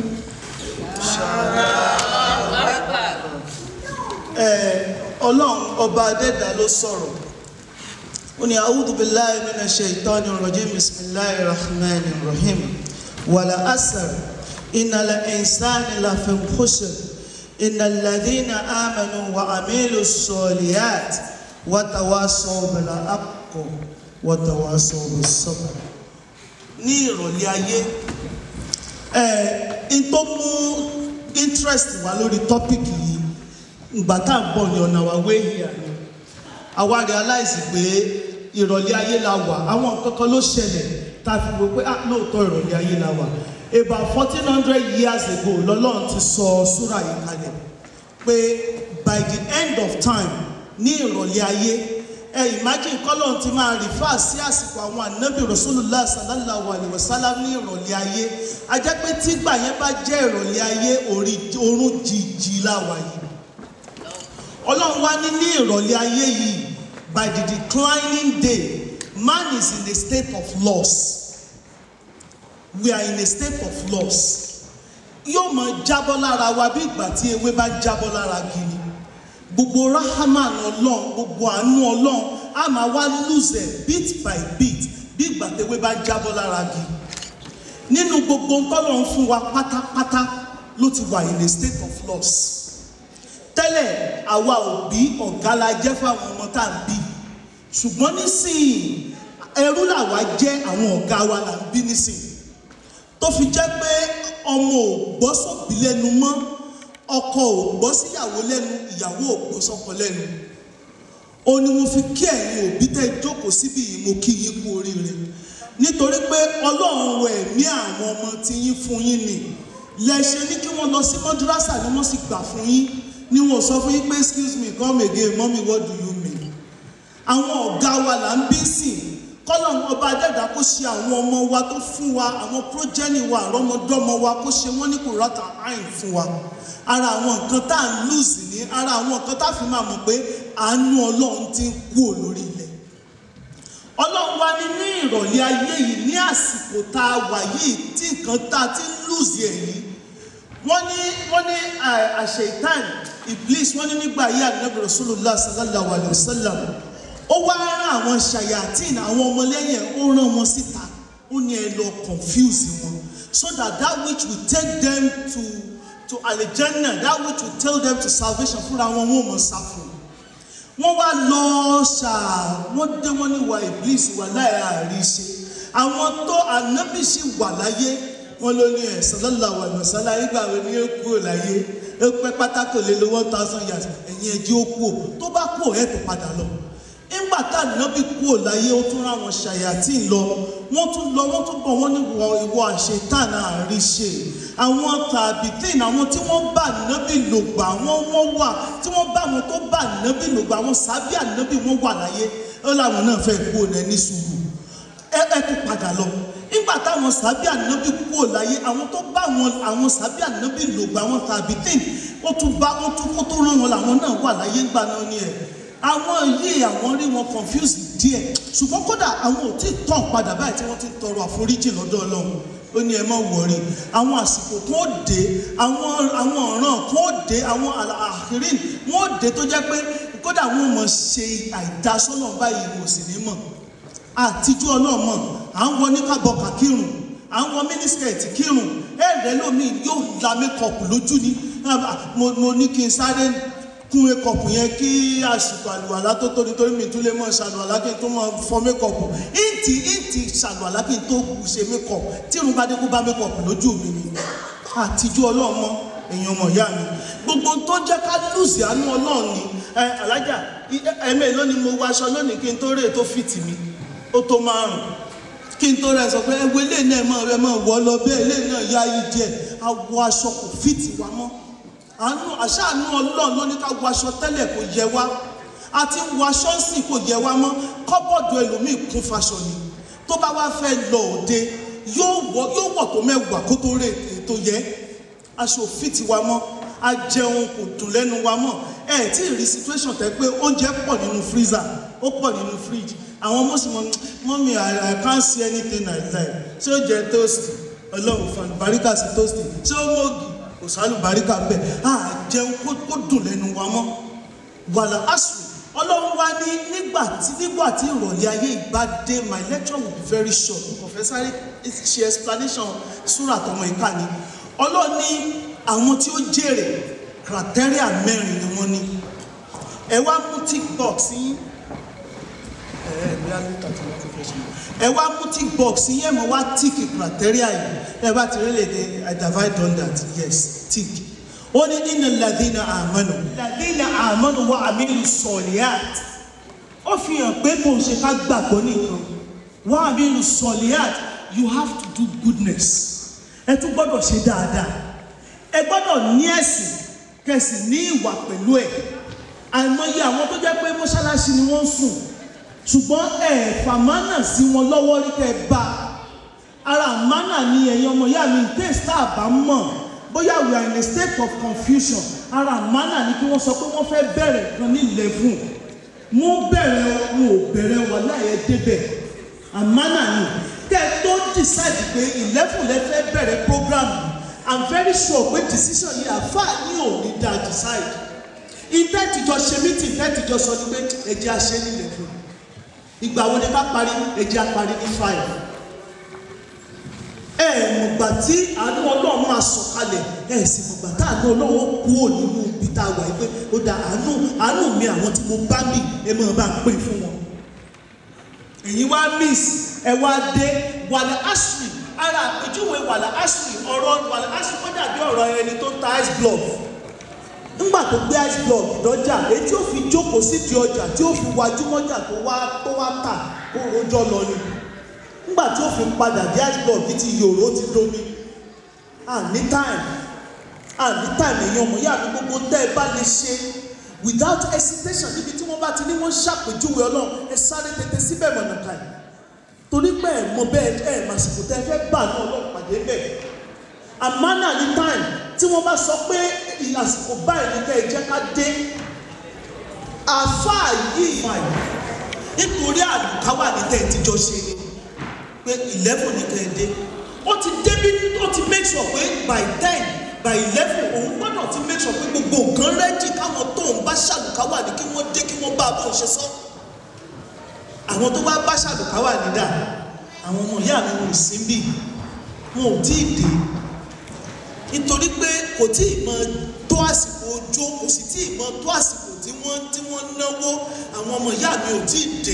ọlọ́run ọba adẹ́dà ló sọ̀rọ̀ ó ní a'udhu billahi minash shaitani rajim bismillahir rahmanir rahim wal asr innal insana lafi khusr innal ladhina amanu wa amilus solihat wa tawasaw bil haqqi wa tawasaw bis sabr ní ìrọ̀lẹ́ ayé ẹ̀ ń tó mú interest wá lórí tọ́pìkì yìí ìgbà tá à ń bọ̀ ní ọ̀nà wa wé hìá ni àwa realize pé ìrọ̀lẹ́ ayé la wà àwọn nǹkan kan ló ṣẹlẹ̀ tá a fi wò pé lóòótọ́ ìrọ̀lẹ́ ayé la wà about fourteen hundred years ago lọ́lọ́run ti sọ súrà yìí kalẹ̀ pé by the end of time ní ìrọ̀lẹ́ ayé ẹ imagine kọ́lọ́n ti máa refer sí àsìkò àwọn ànábì rasulullah sallallahu alayhi wa sallam ní ìrọ̀lẹ́ ayé a jẹ́ pé tígbà yẹn bá jẹ́ ìrọ̀lẹ́ ayé orun jìjì láwa yìí ọlọ́run wá ní ní ìrọ̀lẹ́ ayé yìí by the declining day man is in a state of loss we are in a state of loss yóò máa jábọ́ lára wa bí ìgbà tí ewé bá jábọ́ lára gini gbogbo rahaman ọlọ́run gbogbo àánú ọlọ́run a máa wá lose bit by bit bí ìgbà tí ewé bá jábọ́ lára gini nínú gbogbo ntọ́lọ́run fún wa pátápátá ló ti wà in a state of loss tẹ́lẹ̀ àwa òbí ọ̀gá la jẹ́ fáwọn ọmọ tá à ń bí ṣùgbọ́n nísìnyí ẹrú làwa jẹ́ àwọn ọ̀gá wa là ń bí nísìnyí tó fi jẹ́ pé ọmọ ò gbọ́ sóbì lẹ́nu mọ́ ọkọ ò gbọ́ síyàwó lẹ́nu ìyàwó ò gbọ́ sọ́kọ lẹ́nu ó ní mo fi kí ẹ̀yin òbí tẹ́ jókòó síbi yìí mo kí yín kú oríire nítorí pé ọlọ́run wọ ẹ̀mí àwọn ọmọ tí yín fún yín ni lẹ́ṣẹ̀ ní kí wọ́n lọ sí mọ́dúrásà ni wọ́n sì gbà fún yín ni wọn sọ fún yín pé excuse me come again mommy what do you mean àwọn ọ̀gá wa là ń bí sìn kọ́lọ̀ ọba adẹ́dà kó ṣe àwọn ọmọ wa tó fún wa àwọn progeny wa àrọ́mọdọ́mọ wa kó ṣe wọ́n ní kò rọ́ta àìn fún wa ara àwọn nǹkan tá à ń lùsì ní ara àwọn nǹkan tá a fi máa mọ̀ pé àánú ọlọ́run ti ń kú lórí ilẹ̀ ọlọ́run wa ní ní ìrọ̀lẹ́ ayé yìí ní àsìkò tá a wà yìí tí nǹkan tá a ti ń lùsì ẹ̀ yìí wọ́n ní wọ́n ní àṣetán iblis wọ́n ní nígbà yí ànábì rasulullah sallallahu alayhi wa sallam ó wá rán àwọn ṣayatin àwọn ọmọlẹ́yìn ẹ̀ ó rán wọn síta ó ní ẹ lọ confuse wọn so that that which will take them to to alijanna that which will tell them to salvation fúnra wọn wọn ò mọ̀ sá fún wọ́n wá lọ ṣáà wọ́n dé wọ́n ní wa iblis wà láì àríṣe àwọn tó ànábì sì wà láyé wọ́n ló ní ẹ̀ sallallahu alaihi wasallam nígbà wo ni ó kú ò láyé ó pẹ́ pátákó lé lo one thousand years ẹ̀yìn ẹ̀jẹ̀ ó kú ò tó bá kú ò ẹ̀ tó padà lọ nígbà tá ànábì kú ò láyé ó tún ráwọn ṣàyàtì lọ wọ́n tún lọ wọ́n tún bọ̀ wọ́n ní wọ ìwọ àṣetán àríṣe àwọn tàbí tíìn àwọn tí wọ́n bá ànábì lògbà wọ́n wọ́n wà tí wọ́n bá àwọn tó bá ànábì lògbà àwọn sábẹ́ ànábì wọ́n wà láyé ó láwọn náà fẹ́ kú ò ní sùúrù ẹ ẹ tún padà lọ nígbà táwọn sábẹ́ ànábì kúrò láyé àwọn tó bá àwọn àwọn sábẹ́ ànábì lògbà àwọn tàbí tẹ̀ ó tún bá ó tún kó tó rán wọn làwọn náà wà láyé ńgbà náà ni ẹ̀ àwọn yìí àwọn rí wọn confuse díẹ̀ ṣùgbọ́n kódà àwọn ò tí ì tàn padà báyìí tí wọ́n ti ń tọrọ àforíjì lọ́dọ̀ ọlọ́run ó ní ẹ má wọrí àwọn àsìkò tó dé àwọn àwọn ọ̀ràn tó dé àwọn àhírín wọn ó dé tó jẹ́ pé kódà wọn ò mọ̀ ṣe àìdásọ́nà báyìí kò sì ní mọ̀ àtijú ọlọ́mọ à ń wọ níkàbọ̀kà kírun à ń wọ mínísítẹ̀ẹ̀tì kírun ẹ̀rẹ́ lómi yóò la mékọ̀pù lójú ni mo mo ní kí n sáré kún mékọ̀pù yẹn kí àsìkò àlùwàlá tó tó nítorí mi tún lè mọ̀ ṣàlùwàlá kí n tó mọ̀ fọ mékọ̀pù ìntì ìntì ṣàlùwàlá kí n tó ṣe mékọ̀pù tí irun bá dé kó bá mékọ̀pù lójú mi ni àtijú ọlọ́mọ èèyàn ọmọ ìyá mi gbogbo tó jẹ́ ká lùsì àánú ọlọ́run ni ẹ alájà ẹ̀mẹ́ lónìí mo wọ aṣọ lónìí kí n tó rè tó fìtì mi ó tó márùn kí n tó rẹ sọ pé ẹwọ ilé náà mọ rẹ mọ wọ lọ bẹ́ẹ̀ ilé náà yá yí díẹ̀ awọ aṣọ kò fìtì wa mọ́ àánú àṣàánú Ọlọ́run ló ní ká wọ aṣọ tẹ́lẹ̀ kò yẹ wá àti wọ aṣọ sì kò yẹ wá mọ́ kọ́bọ̀dù ẹlòmíì kún faṣọ ni tó bá wá fẹ́ lọ òde yóò wọ yóò wọ tó mẹ́wàá kó tó rè tó yẹ aṣọ fìtì wa mọ́ ajẹun kò dùn lẹ́nu wa mọ́ ẹ tí ì rí situation tẹ pé oúnjẹ pọ̀ nínú freezer ó pọ̀ nínú fridge àwọn mọ́sùmọ́ mọ́mí I, I can't see anything I like ṣé ó jẹ toast ọlọ́run fan baríkà sí toast ṣé ó mọ́ọ̀gì kò sálù baríkà bẹ́ẹ̀ á jẹun kó kó dùn lẹ́nu wa mọ́ wàlà asùn ọlọ́run wá ní nígbà tí nígbà tí ìrọ̀lẹ́ ayé ìgbà dé my lecture will be very short mo kàn fẹ́ sáré ṣe explanation súrà tọmọ ìka ni ọlọ́run ní àwọn tí ó jèrè criteria mẹ́rin ni wọ́n ní ẹ wá mú tick box yín ẹ wá mú tick box yẹn mo wá tick criteria yìí ẹ bá ti rí lèdè i divide on that yes tick ó ní inna ladina amanu ladina amanu wa amilu sọliat ó fi hàn pé kò ṣe ká gbàgbọ́ nìkan wa amilu sọliat you have to do goodness ẹ tún gbọ́dọ̀ ṣe dáadáa ẹ gbọ́dọ̀ ní ẹ̀sìn kẹsì ní ìwà pẹ̀lú ẹ̀ àìmọye àwọn tó jẹ́ pé mọ́ṣáláṣí ni wọ́n ń sùn ṣùgbọ́n ẹ̀ fàmánà sí wọn lọ́wọ́ rí kẹ́ bá ara àmánà ni ẹ̀yin ọmọ ìyá mi tẹ́sítà àbá mọ̀ bóyá we are in a state of confusion ara àmánà ni kí wọ́n sọ pé wọ́n fẹ́ bẹ̀rẹ̀ kan ní eleven mú bẹ̀rẹ̀ wọn ò bẹ̀rẹ̀ wà láyé débẹ̀ àmánà ni kẹ́ ẹ tó decide pé eleven lẹ fẹ́ bẹ̀rẹ̀ program i'm very sure pé decision yìí àfa ní ò ní da decide ìtẹ́tìjọ ṣe meeting ìtẹ́tìjọ sọ ni pé ẹ̀jẹ̀ àṣẹ ní eleven ìgbà wo ni ká parí ẹjẹ apari ní five ẹ mọ̀gbà tí àánú ọlọ́run máa sọ̀kalẹ̀ ẹ sì mọ̀gbà tá àánú ọlọ́run kú ò nínú ibi tá a wà yìí pé ó da àánú àánú mi àwọn tí mo bá mi ẹ máa bá ń pè fún wọn. èyí wá miss ẹ wá dé wàlẹ̀ ashley ara àpèjúwe wàlẹ̀ ashley ọ̀rọ̀ wàlẹ̀ ashley kó dàbí ọ̀rọ̀ ẹni tó ta ice block ńgbà tó gbé ice block dọ́jà èyí tí ó fi jókòó sí di ọjà tí ó fi wájú mọ́jà tó wá tó wá tà kó rojọ́ lọ ni ńgbà tí ó fi padà dé ice block ti yòrò ti domi àní time àní time èèyàn ọmọ yàrá gbogbo tẹ́ ẹ bá lè ṣe without hesitation níbi tí wọ́n bá ti ní wọ́n ṣàpèjúwe ọlọ́run ẹ sáré tètè síbẹ̀ mọ̀nàkà yìí torí pé ẹ mọ bẹ́ẹ̀ ẹ màsìkò tẹ́ ẹ fẹ́ gbà ní ọlọ́run pàdé bẹ́ẹ̀ àmánà ní time tí wọ́n bá sọ pé àsìkò báyìí ní kẹ́ ẹ jẹ́ ká dé àfáà yìí nítorí àlùkáwà ní tẹ́ ẹ ti jọ ṣe ni pé eleven ní kẹ́ ẹ dé ó ti débi ó ti make sure pé by ten by eleven òun gbọ́dọ̀ ti make sure pé gbogbo nǹkan rẹ́dì káwọn tóun bá ṣàlùkáwà ní kí wọ́n dé kí wọ́n bá a bóun ṣe sọ àwọn tó bá bá ṣàlùkáwà ní dà àwọn ọmọ ìyá mi wọn ò sí bí wọn ò tí ì dé nítorí pé kò tí ì mọ tó àsìkò ojó kò sì tí ì mọ tó àsìkò tí wọ́n tí wọ́n náwó àwọn ọmọ ìyá mi ò tí ì dé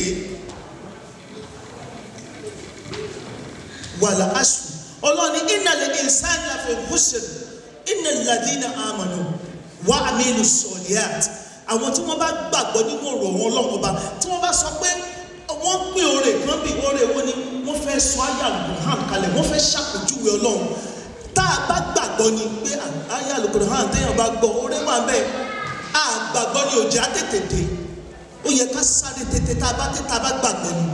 wàlà aṣù ọlọ́ni ìnàlẹ̀ ìsáni àfẹ́ húṣẹ̀ ìnàlẹ̀ ladina àmàlù wà àmìlù sọ̀lìyàt àwọn tí wọ́n bá gbàgbọ́ nínú ọ̀rọ̀ wọn lọ́wọ́ba tí wọ́n bá sọ pé wọ́n pín oore kan bí oore wo ni wọ́n fẹ́ sọ ayé àlùkò hàn kalẹ̀ wọ́n fẹ́ ṣàpèjúwe ọlọ́run tá a bá gbàgbọ́ ni pé ayé àlùkò hàn téèyàn bá gbọ́ oore wà bẹ́ẹ̀ àgbàgbọ́ ni òjá tètè dé ó yẹ ká sáré tètè tá a bá tètè tá a bá gbàgbọ́ ni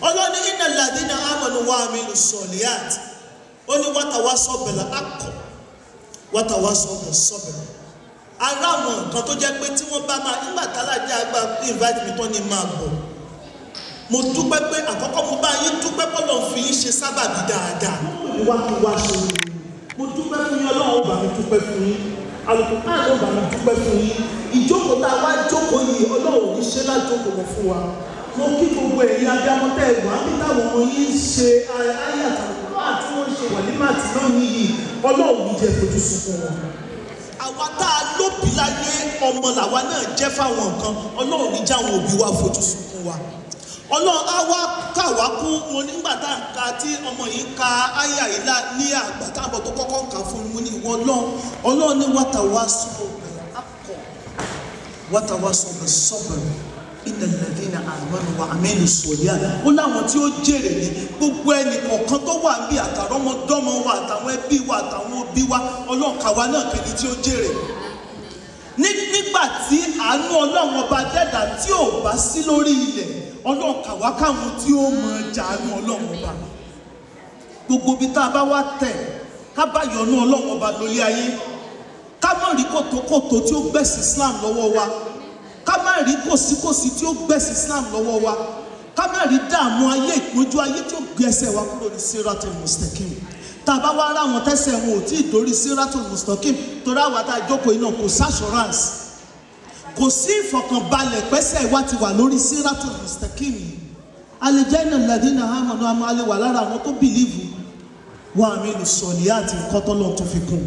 ọlọ́ni iná ladina amanu wa amilu sọ̀lìyàt ó ní wàtàwá sọ̀bẹ̀lẹ̀ akọ̀ wàtàwá sọ̀bẹ̀ sọ̀bẹ̀lẹ̀ ara àwọn nǹkan tó jẹ́ pé tí wọ́n bá máa nígbà tálájà àgbà invite me tán ni máa bọ̀ mo dúpẹ́ pé àkọ́kọ́ mo bá yín dúpẹ́ bọ́lọ̀ fi yín ṣe sábàbí dáadáa wá kí wá ṣe oore mo dúpẹ́ fún yín ọlọ́run ó bá mi dúpẹ́ fún yín alùpùpù náà ó bá mi dúpẹ́ fún yín ìjókòó tá a wá jókòó yìí ọlọ́run ò ní ṣe lájókòó wọn fún wa mo kí gbogbo ẹ̀yin abiyamọ́tẹ́ ẹ̀gbọ́n àbí táwọn ọmọ yín ń ṣe ayé àtàlùkù àti wọ́n ń ṣe wàlímàtì náà yìí ọlọ́run ní jẹ́ fojú sunkún wọn àwa tá a lóbi láyé ọmọ làwa náà jẹ́ fáwọn nǹkan ọlọ́run ní jáwọn òbí wa fojú sunkún wa ọlọ́run á wá kà wá kún wọn nígbà tá à ń ka tí ọmọ yìí ka àyà yìí lá ní àgbà táwọn tó kọ́kọ́ ń kà fún mi ní ìwọ ọlọ́run ọlọ́run ní wàtà wá sọ̀rọ̀ akọ wàtà wá sọ̀rọ̀ sọ̀rọ̀ iná lẹ́dínà àmọ́nù wa àmẹ́lì sọ̀líà ó láwọn tí ó jèrè ní gbogbo ẹnì kọ̀ọ̀kan tó wà bí àtàrọ́mọdọ́mọ wa àtàwọn ẹbí wa àtàwọn òbí wa ọlọ́run kàwa náà kẹ́ni tí ó jèrè nígbà tí àánú ọlọ́run ọba dẹ́dà tí ò bá sí lórí ilẹ̀ ọlọ́run kàwá káwọn tí ó mọ jàánú ọlọ́run ọba gbogbo ibi tá a bá wá tẹ̀ ká bá yọ̀nú ọlọ́run ọba lórí ayé ká má rí kòtòkòtò tí ó gbẹ̀sì Islam lọ́wọ́ wa ká má rí kòsíkòsí tí ó gbẹ̀sì Islam lọ́wọ́ wa ká má rí dààmú ayé ìpọ́njú ayé tí ó gbé ẹsẹ̀ wa kúrò ní siratul mustaqim tá a bá wá rá àwọn tẹ́sẹ̀ wọn ò tí ì dórí siratul mustaqim torí àwọn àtà ìjókòó iná kò sí assurance kò sí ìfọ̀kànbalẹ̀ pẹ́sẹ̀ wa ti wà lórí siratul mustaqim yìí alẹ́jẹ́nà ladina amanu àmọ́ alẹ́ wà lára àwọn tó bìlíìfù wọn àmì ìlùsọ̀lì àti nǹkan tọ́lọ́ tó fi kún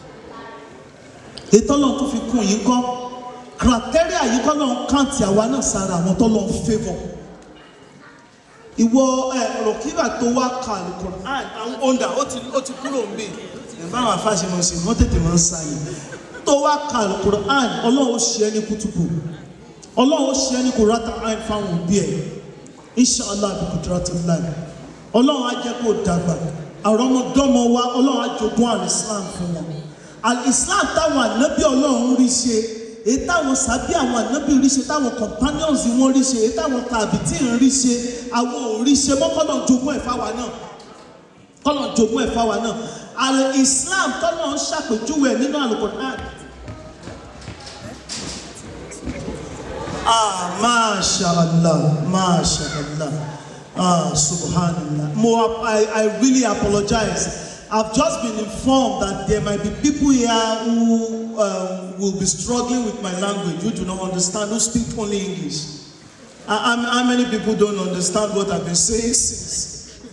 ètò ọlọ́run tó fi kún yìí kọ́ criteria yìí kọ́ lọ́n kàǹtì àwa náà sára àwọn tọ́lọ́ ń favour ìwọ ẹ rọkìbà tó wá ka alukur'an àwọn ọ̀ndà ó ti ó ti kúrò ń bè ẹ báwọn afáṣemọ sí wọn tètè máa ń sáyé tó wá ka alukur'an ọlọ́run ó ṣe é ní kútùkù ọlọ́run ó ṣe é ní kúrọ́tà àn fáwọn òbí ẹ̀ inshallah bí kùdúrátì láì ọlọ́run á jẹ́ kó dàgbà àrọ́mọdọ́mọ wa ọlọ́run á jogún al-islam fún wọn al-islam táwọn ànábì ọlọ́run rí ṣe èyí táwọn sábẹ́ àwọn ànábì rí ṣe táwọn companions wọn rí ṣe èyí táwọn tàbítì ń rí ṣe àwọn ò rí ṣe mọ́ kọ́lọ̀ jogún ẹ̀ fáwa náà kọ́lọ̀ jogún ẹ̀ fáwa náà al-islam tọ́lọ̀ ń ṣàpèjúwe ẹ̀ nínú al-Qur'an Ah, Masha Allah, Masha Allah. Ah, Subhanallah. Mo, I, I really apologize. I've just been informed that there might be people here who um, will be struggling with my language, who do not understand, who speak only English. How, how how many people don't understand what I've been saying since?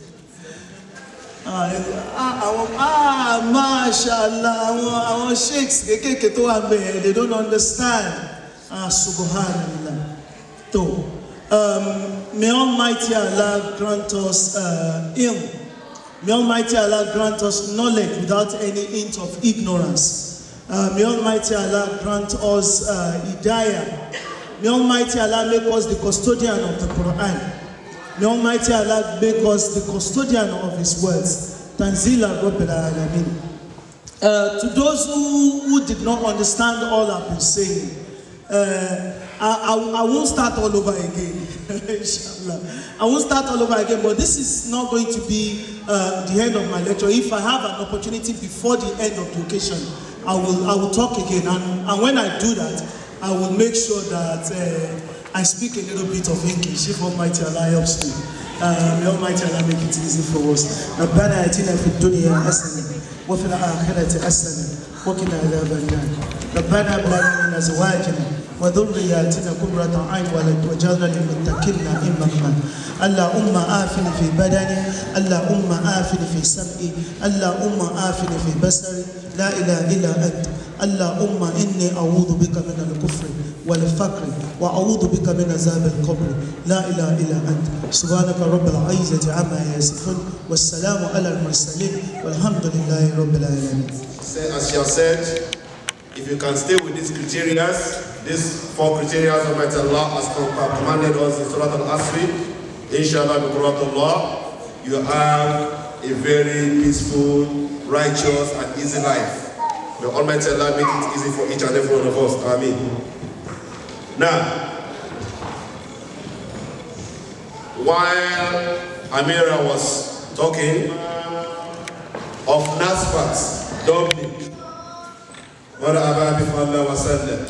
Ah, ah, àwọn ah, mashallah, àwọn àwọn sheikhs kékèké tó wà bẹ́ẹ̀, they don't understand. Ah, subhanallah. So, um, may Almighty Allah grant us uh, ilm. May Almighty Allah grant us knowledge without any hint of ignorance. Uh, may Almighty Allah grant us uh, hidayah. May Almighty Allah make us the custodian of the Quran. May Almighty Allah make us the custodian of His words. Tanzila Rabbil Alameen. Uh, to those who, who did not understand all I've been saying, uh, I, I, I won't start all over again. Inshallah. I won't start all over again, but this is not going to be uh, the end of my lecture. If I have an opportunity before the end of the occasion, I will, I will talk again. And, and when I do that, I will make sure that uh, I speak a little bit of English if Almighty Allah helps me. Uh, may Almighty Allah make it easy for us. ربنا آتنا في الدنيا حسنة وفي الآخرة حسنة وقنا عذاب النار ربنا هب لنا من أزواجنا وذرياتنا قرة عين واجعلنا للمتقين إماما اللهم آفني في بدني اللهم آفني في سمعي اللهم آفني في بصري لا إله إلا أنت اللهم إني أعوذ بك من الكفر والفقر وأعوذ بك من عذاب القبر لا إله إلا أنت سبحانك رب العزة عما يصفون والسلام على المرسلين والحمد لله رب العالمين Say, as you have said, if you can stay with these criteria, these four criteria Almighty Allah has commanded us in Surah Al-Asri, inshallah, bi Allah, you have a very peaceful, righteous, and easy life. May Almighty Allah make it easy for each and every one of us. Ameen. Now, while Amira was talking of Nasfat, Dublin. مرحبا بفضل وسلم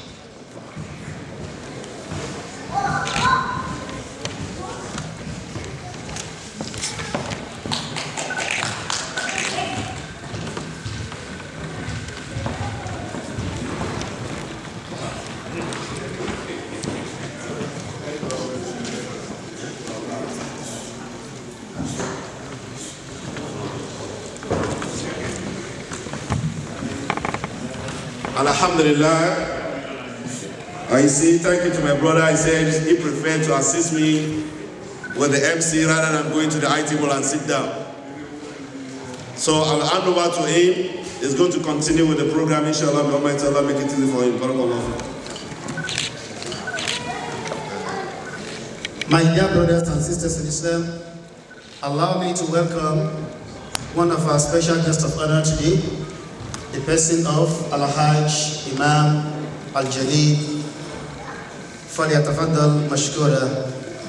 Alhamdulillah. I say thank you to my brother. I said he preferred to assist me with the MC rather than going to the IT table and sit down. So I'll hand over to him. He's going to continue with the program. Inshallah, may Almighty Allah make it easy for him. Barakallah. My dear brothers and sisters in Islam, allow me to welcome one of our special guests of honor today, the person of Al-Hajj Imam Al-Jalil فليتفضل مشكورا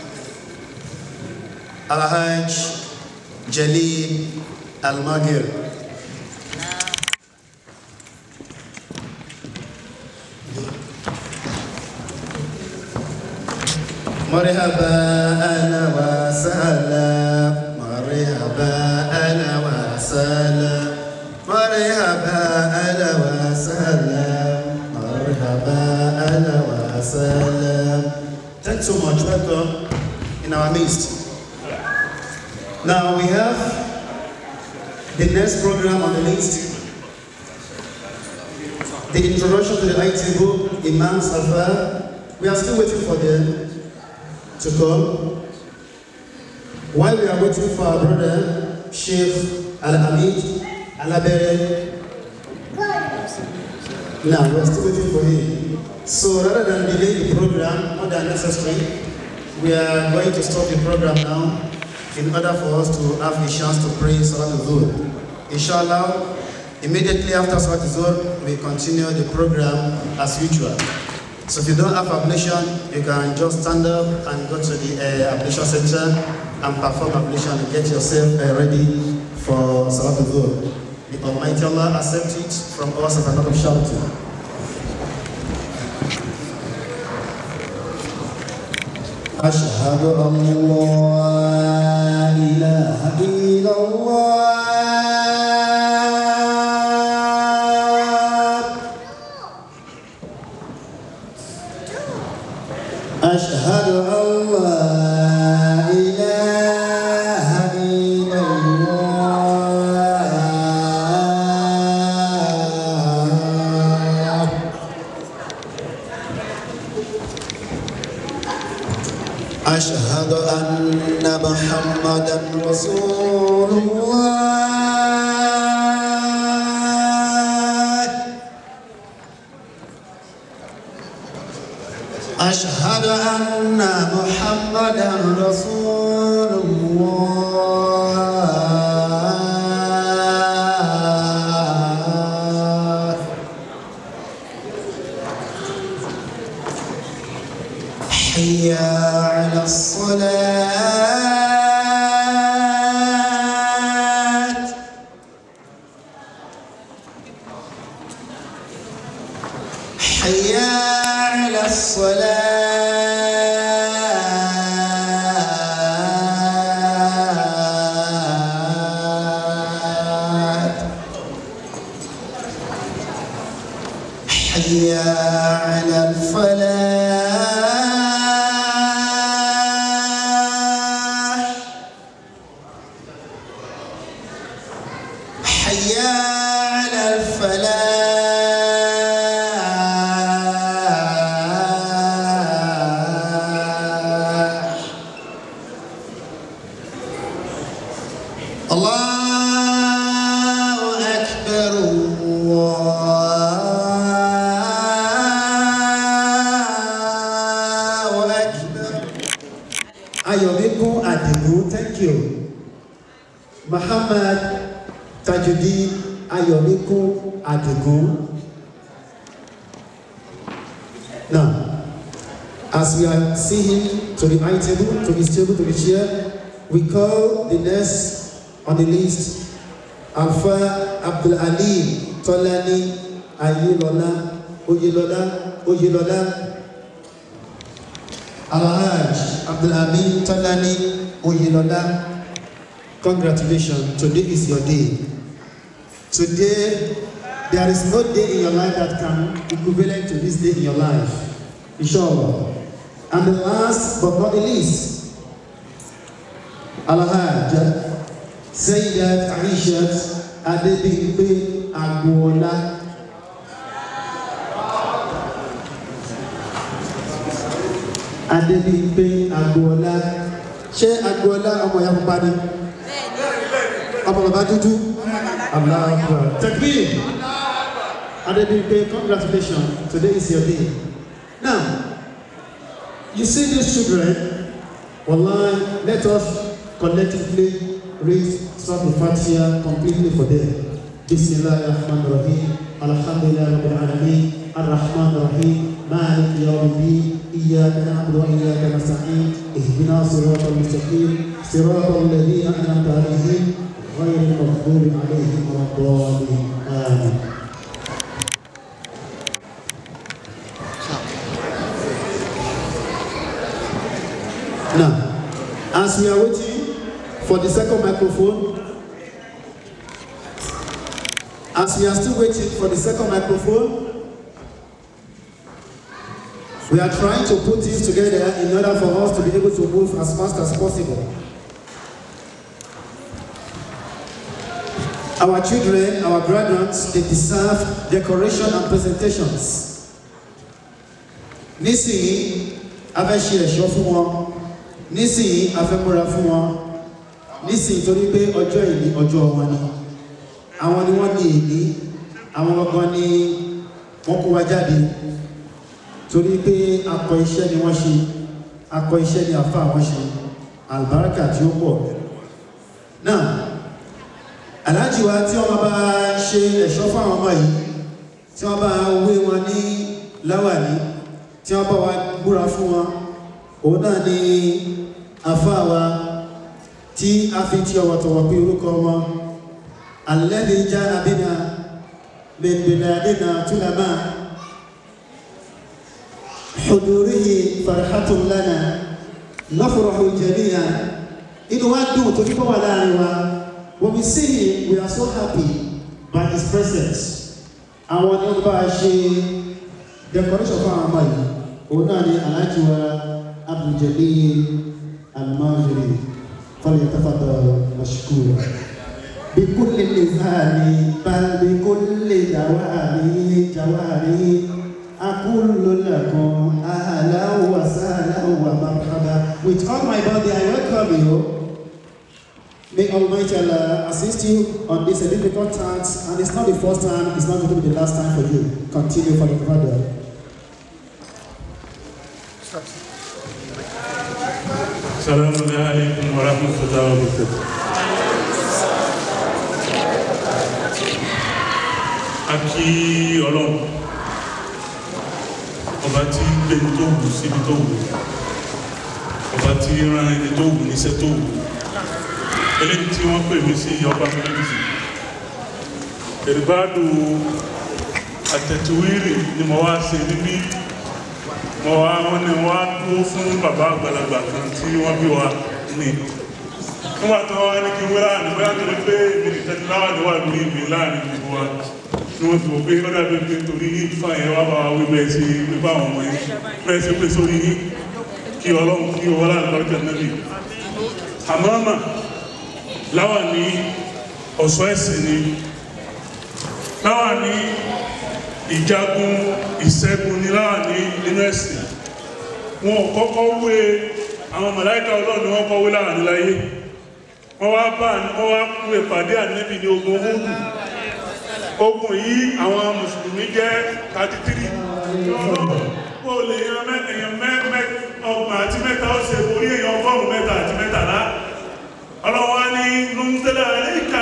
Al-Hajj Jalil Al-Magir مرحبا اهلا وسهلا مرحبا اهلا وسهلا مرحبا اهلا وسهلا مرحبا اهلا وسهلا Thanks so much. Welcome in our midst. Now we have the next program on the list. The introduction to the IT book, Imam's Affair. We are still waiting for them to come. While we are waiting for our brother, Sheikh Al-Hamid Al-Abere. Now, we are still waiting for him. So rather than delay the program more than necessary, we are going to stop the program now in order for us to have a chance to pray Salat al-Dhuhr. Inshallah, immediately after Salat al-Dhuhr, we continue the program as usual. So if you don't have ablation, you can just stand up and go to the uh, ablation center and perform ablation and get yourself uh, ready for Salat al-Dhuhr. The Almighty Allah accept it from us as a lot of shouting. أشهد أن لا إله إلا الله أشهد أن لا إله إلا الله أشهد أن محمدا رسول الله أشهد أن محمدا رسول الله حي على الصلاة حي على الصلاة حي على الفلاح حي على الفلاح الله أكبر الله أكبر Ayọ̀míkún Àdìgún, thank you. Muhammad Tajudeen Ayọ̀míkún Àdìgún. Now, As we are seeing to the high table, to his table, to the chair, we call the next on the list Alfa Abdul Ali Tolani Ayilola Oyelola Oyelola Alhaj Abdul Amin Tolani Oyelola. Congratulations, today is your day. Today, there is no day in your life that can equivalent to this day in your life. Inshallah. And the last but not the least, Alhaj Sayyidat Aishat Adebimpe Agwola. Adebimpe Agwola. Ṣé Agwola ọmọ ìyá pupa ni? Ọmọ bàbá dúdú? Allah Akbar. Takbir. Adebimpe, congratulations. Today is your day. Now, you see these children, Wallahi, let us collectively read Surah Al-Fatiha completely for them. Bismillahirrahmanirrahim. Alhamdulillah Rabbil Alameen. Ar-Rahman Ar-Rahim. مالك يوم الدين إياك نعبد وإياك نستعين اهدنا صراط المستقيم صراط الذين أنعمت عليهم غير المغضوب عليهم ولا الضالين آمين Now, as we are waiting for the second microphone, as we are still waiting for the second microphone, we are trying to put things together in order for us to be able to move as fast as possible. Our children, our graduates, they deserve decoration and presentations. Nísìnyí, a fẹ́ ṣe ẹ̀ṣọ́ fún wọn. Nísìnyí, a fẹ́ múra fún wọn. Nísìnyí, torí pé ọjọ́ ìní ọjọ́ wọn ni. Àwọn ni wọ́n ní ìní. Àwọn gangan ni wọ́n kó wa jáde. Torí pé akọ iṣẹ́ ni wọ́n ṣe. Akọ iṣẹ́ ni àfa wọn ṣe. Àlùbáríkà tí ó pọ̀. Náà, aláàjì wa tí wọ́n bá ṣe ẹ̀ṣọ́ fún àwọn ọmọ yìí tí wọ́n bá wé wọn ní láwàní tí wọ́n bá wa búra fún wọn òun náà ni àfáà wa tí a fi ti ọ̀wọ̀tọ̀wọ̀ pé orúkọ wọn alladhi jaa bina min biladina tulama hudurihi farhatun lana nafrahu jami'an inú wa dùn tó kíkọ́ wà láàrin wa when we see him we are so happy by his presence àwọn ni wọ́n bá a ṣe decoration fún àwọn ọmọ yìí òun náà ni alhaji wa abduljalil almajiri falyatafaddal mashkura bikulli lisani bal bikulli dawani jawari aqulu lakum ahlan wa sahlan wa marhaba with all my body i welcome you May Almighty Allah assist you on this a difficult task, and it's not the first time, it's not going to be the last time for you. Continue for the further. السلام عليكم ورحمة الله وبركاته a kí ọlọ́run ọba tí gbé ní tó wù síbi tó wù ọba tí rán ẹni tó wù níṣẹ́ tó wù eléyìí tí wọ́n pè mí sí ọba mílíọ̀nù ìrìbádù àtẹ̀tùwírì ni mo wá ṣe níbí mo wá wọn ni wọ́n á dúró fún bàbá àgbàlagbà kan tí wọ́n bí wa ní nígbà tó wá ní kí wọ́n láàrin bóyá tó ní pé èmi nìkan ti láwà ní wà lórí mi láàrin gbogbo wa ni wọ́n ti wò pé ó dàbí pé torí fáwọn yẹn wá bá wa wí bẹ́ẹ̀ ṣe wípé àwọn ọmọ yẹn bẹ́ẹ̀ ṣe pé sórí yín kí ọlọ́run kí owó láàrin lọ́jọ́ náà nìyí àmọ́ mà láwà ní ọ̀ṣọ́ ẹ̀sìn ni láwà ní ìjagun ìṣẹ́gun ní láwà ní nínú ẹ̀sìn wọn ò kọ́kọ́ wé àwọn màláíkà ọlọ́run ni wọ́n kọ́ wé láwà ní láyé wọ́n wá bá wọ́n wá kú ìpàdé ànẹ́bì ní ogun Húdù ogun yìí àwọn mùsùlùmí jẹ́ 33 kó lè yan mẹ́tẹ̀yàn mẹ́ ọgbọ̀n àti mẹ́ta ó ṣe borí èèyàn ọgọ́rùn-ún mẹ́ta àti mẹ́tàlá ọlọ́wọ́ ní nùtẹ́lẹ̀ àríkà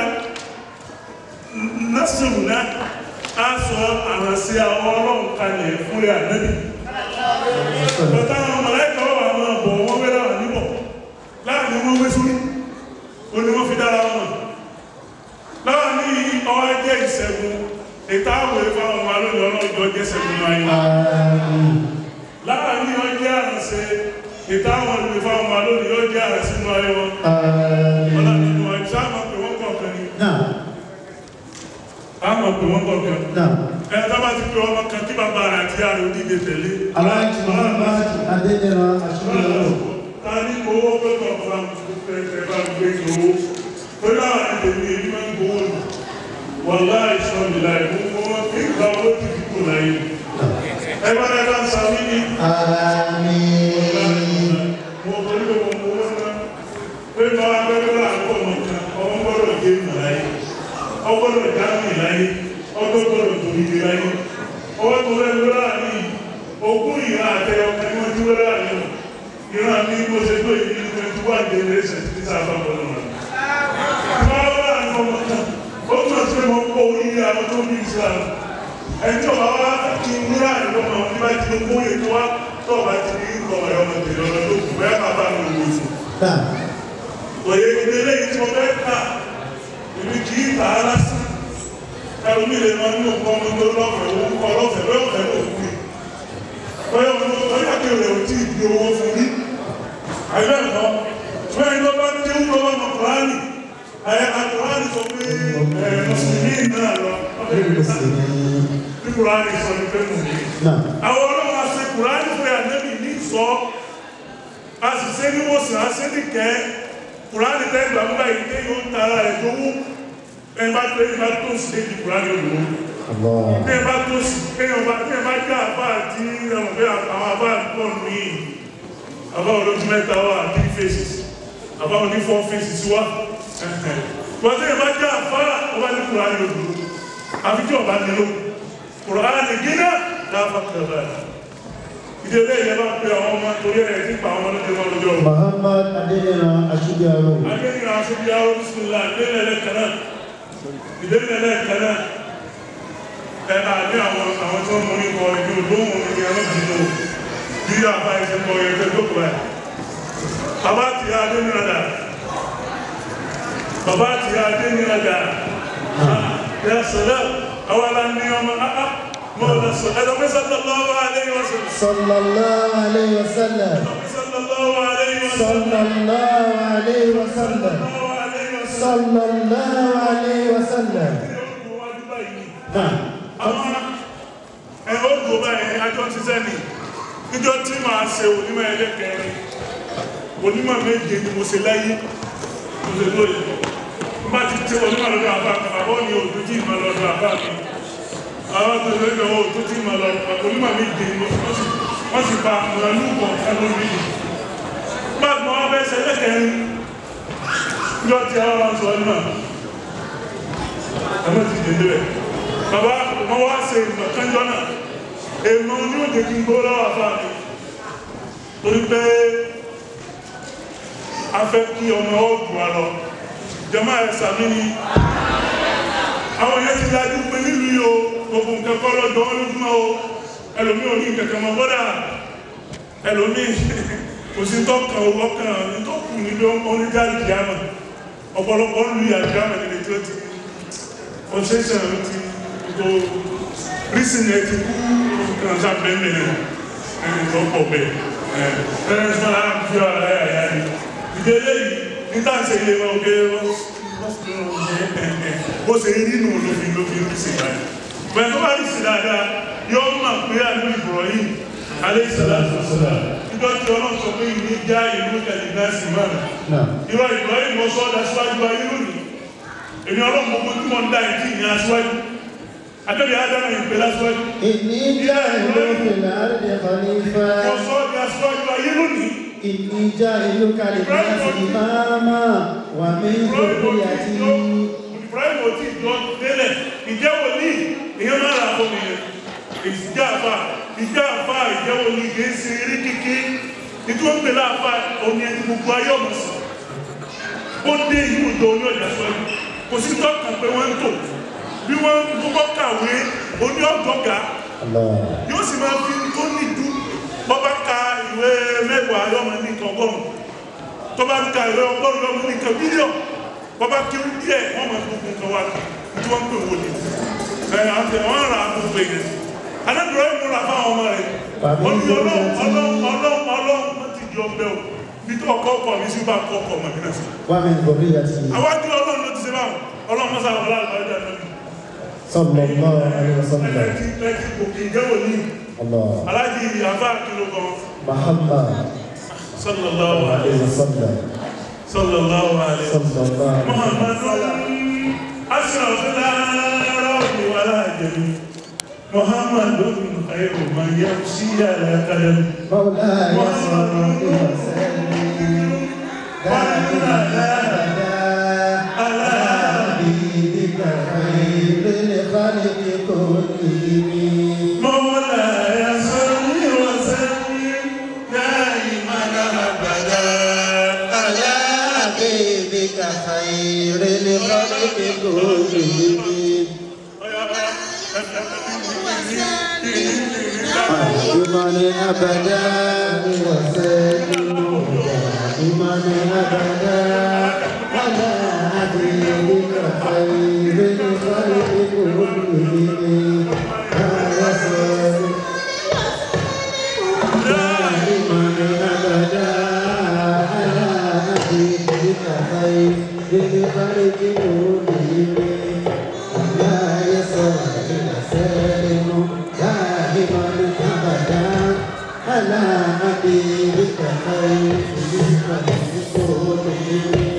násìrù náà á sọ àrànṣẹ́ àwọn ọlọ́run kalẹ̀ fún rẹ̀ ànẹ́bì bọ́tá àwọn ìtàwé fáwọn ọmọ alóòjọ ọlọ́jọ́ jẹ́sẹ̀ nínú ayé wa láàrin ọjọ́ àrẹsẹ̀ ìtàwọn ìwé fáwọn ọmọ alóòjọ ọjọ́ àrẹsẹ̀ nínú ayé wọn ọlá nínú ọjọ́ sáàmà pé wọ́n kọ̀ọ̀kan ni àmà pé wọ́n kọ̀ọ̀kan ẹ̀ tábà ti pé ọmọ kan kí bàbá rẹ̀ àti àrẹ òdìdè tẹ̀lé Aláàjì Muhammad Adéjẹrán Aṣíwájú. ta ní owó pẹ́pọ̀ fún ẹ̀ bá gbé owó pẹ̀lú àwọn ẹ̀dẹ̀mí èyí máa ń gbowó nù wọ́n láì sọ ìlà ìmú wọn kí ìgbà owó ti fi kù láyé ẹ bá ẹ bá ń sa mí ní Àmín. mo torí pé mo mọ owó náà pé bá wá pẹ́pẹ́ láàkó ọmọ kan ọmọ gbọ́dọ̀ gé mi láyé ọgbọ́dọ̀ já mi láyé ọgbọ́dọ̀ tó ibi láyé ọwọ́ tó lẹ́nu láàrin ogún ìhà àtẹyọ kan ní wọ́n ti wẹ́rẹ́ àyẹ̀wò ìran mi bó ṣe tó ìdí ní twenty one generation ti sábà bọ́lọ̀ wọn. Wọ́n wá ní ọmọ kan, ó tún ṣe mọ́ kó oríire àwọn tó bí Islam. Ẹjọ́ wa wá kí n múra ìlọ́mọ àwọn tí bá ti ní kóyè tó wá tó ọba ti ní ìkọ̀ ọ̀rẹ́ ọmọ tèmi ọ̀rọ̀ tó kù bẹ́ẹ̀ bàbá mi ò wò fún. Náà. Òye ìdílé yìí tí mo fẹ́ kà, èmi kì í tà á lásán. Ẹ̀rù mi lè máa ń lò nǹkan ọmọ tó lọ́fẹ̀ẹ́ owó kọ́ lọ́fẹ̀ẹ́ bẹ́ẹ̀ ọ̀fẹ́ ló kú ni. Bẹ́ẹ̀ ọmọ tó yà kí rẹ̀ ò tí ì di owó fún mi àìbẹ́ ẹ̀kọ́ fún ẹni tó bá dé wúlò bá mọ̀ kùránì ẹ̀ àkùránì sọ pé ẹ̀ mùsùlùmí náà lọ bí kùránì sọ ní pé mùsùlùmí. Náà. àwọn ọlọ́run àṣẹ kùránì pé ànẹ́bì ní sọ a sì ṣe ní wòsàn a ṣe ní kẹ́ kùránì tẹ́ gbà nígbà yìí tẹ́ yóò tara ẹ̀ tó wú ẹ bá tó ẹ bá tó sí déjì kùránì olùwó Allah. bí ẹ bá tó sí bí ẹ bá bí ẹ bá jẹ́ àbá àti ẹ̀wọ̀n bí àwọn àbá pọ̀ nìyí àbá olójú mẹ́ta wà three faces àbá oní four faces wà wọ́n tẹ́ bá jẹ́ àfá ọba ní kùránì odò àfi tí ọba nílò kùránì gínà láàfà kẹfà ìdílé ìyẹn bá pe àwọn ọmọ torí ẹ̀ tí pa àwọn ọmọdé wọn lójọ́ Muhammad Adéjẹrán Aṣíwájú. akẹ́kọ̀ọ́ aṣojú àwọn bisimilá ìdílé ẹlẹ́kẹ̀ẹ́ náà ìdílé ẹlẹ́kẹ̀ẹ́ náà ẹ̀ àní àwọn àwọn tí wọ́n mú ní kọ ìdí olóhùn ní ẹ̀rọ jìnnà bí àbá ẹsẹ̀ kọ ẹ̀jẹ̀ tó kọ ẹ̀ bàbá ti yá adé ní ọ̀dà bàbá ti yá adé ní ọ̀dà yà sọ̀rọ̀ àwọn aláǹdí ọmọ áá mọ̀ ọ̀dà sọ̀ ẹ̀dọ̀ pé sallallahu alaihi wasallam Sallallahu alayhi wa sallam. sallallahu alaihi wasallam Sallallahu alayhi wa sallam. sallallahu alaihi wasallam Sallallahu alayhi wa sallam. Náà. àwọn ẹ̀rọ òdò báyìí ajọ́ ti sẹ́ni níjọ́ tí màá ṣe onímọ̀ ẹlẹ́kẹ̀ẹ́rin onímọ̀ méje ni mo ṣe láyé mo ṣe lóye bá ti tí onímọ̀ lọ́dọ̀ àbá kan àbọ̀ ní òdò tí ìmọ̀ lọ́dọ̀ àbá mi àwọn tó lè lọ́wọ́ òdò tí ìmọ̀ lọ́dọ̀ onímọ̀ méje ni wọ́n sì wọ́n sì pa ìrànlú kọ̀ ẹnu mi bá gbọ́n wọn fẹ́ ṣe ẹlẹ́kẹ̀ẹ́rin níjọ́ tí àwọn sọ náà ẹmọ ti dèdè rẹ bàbá wọn wá ṣe ìmọ̀ kánjọ́ náà èèmọ̀ ní òde kí n gbó lọ́wọ́ àfáà mi torí pé a fẹ́ kí ọmọ ọ̀dùn wa lọ jọmọ́ ẹ̀ sàmì ni àwọn yẹn ti dájú pé nílùú yìí o gbogbo nǹkan kọ́ lọ́dọ̀ wọn lójúmọ́ o ẹlòmí ò ní kẹ̀kẹ́ mọ́ bọ́dà ẹlòmí kò sí tọ́kàn owó kan ní tó kù níbi oníjáde kìámà ọ̀pọ̀lọpọ̀ ń lu ìyàgbámà nílé tí ó ti concession ti go reason ẹ ti kú kan sá bẹ́ẹ̀ náà ẹni tó pọ̀ bẹ́ẹ̀ ẹ̀ ẹ̀ ẹ̀ máa ń fi ọ̀rọ̀ ayà yá ni ìdílé yìí ní táǹsì ilé wọn ò gé wọn bó ṣe rí nù lófin lófin rí sí báyìí bẹ́ẹ̀ tó bá rí sí dáadáa yóò mọ̀ pé àdúgbò Ibrahim alayhi salatu wassalam níjọ́ tí ọlọ́run sọ pé ìní já ìlú kẹ̀lé náà sí mọ́nà Náà. irọ́ Ibrahim lọ sọ́ọ́dà síwájú ayé lónìí èmi ọlọ́run gbogbo tí wọ́n ń dá ìdí ìyẹn aṣíwájú adébí adáná ìpè lásíwájú Inni ja'ilu fil ardi khalifa. wọ́n sọ ọ́ di aṣíwájú ayé lónìí Inni ja'iluka lin-nasi imama wa min dhurriyyati. Ibrahim ò tí ì jọ délẹ̀ ìjẹ́ wòlíì ìyẹn máa rà fún mi ìjà àfà ìjà àfà ìjẹ́ wòlíì kì í ṣe eré kéke nítorí wọ́n ń pèlè àfà òní ẹni gbogbo ayé ọ̀mọ̀ sí ó dé ìlú ìjọ oní ọjà sọ́yìn kò sí tọ́ka pé wọ́n ń tò bí wọ́n ń kọ́kọ́ kàwé oní ọ̀dọ́gà Allah. yóò sì máa fi tó nìdú bọ́bá ka ìwé mẹ́wàá yọmọ ní nǹkan ọgọ́rùn tó bá ń ka ìwé ọgọ́rùn yọmọ ní nǹkan bílíọ̀n bọ́bá kí ó díẹ̀ wọ́n máa fi gbogbo nǹkan wá tí wọ́n ń pè wọlé ẹ àti wọn rà á gbogbo èèyàn anábìrọ ìmúra fáwọn ọmọ rẹ ọlọ́run ọlọ́run ọlọ́run ọlọ́run wọn ti di ọbẹ̀ o bí tó ọkọ ọkọ mi sí bá kọ ọkọ ọmọ mi náà sí. ومن ذريته àwájú ọlọ́run ló ti ṣe báwọn ọlọ́run mọ́sá wọlé àlùbáyé àná صلى الله عليه وسلم ẹlẹ́tì ẹlẹ́tì òkè ìjẹ́wò ní الله aláàjì àbá kìló kan محمد sallallahu عليه alayhi وسلم sallallahu alayhi صلى الله عليه محمد أشرف الأعراب والعجم محمد خير من يمشي على قدم مولاي صل وسلم دائما ابدا على حبيبك خير الخلق كلهم مولاي صل وسلم دائما أبدا على حبيبك خير الخلق كلهم دائما ابدا وسلم دائما ابدا على حبيبك خير الخلق كلهم يا سلام دائما ابدا على حبيبك خير الخلق كلهم لا يسأل سالم دائما ابدا على حبيبك خير الخلق كلهم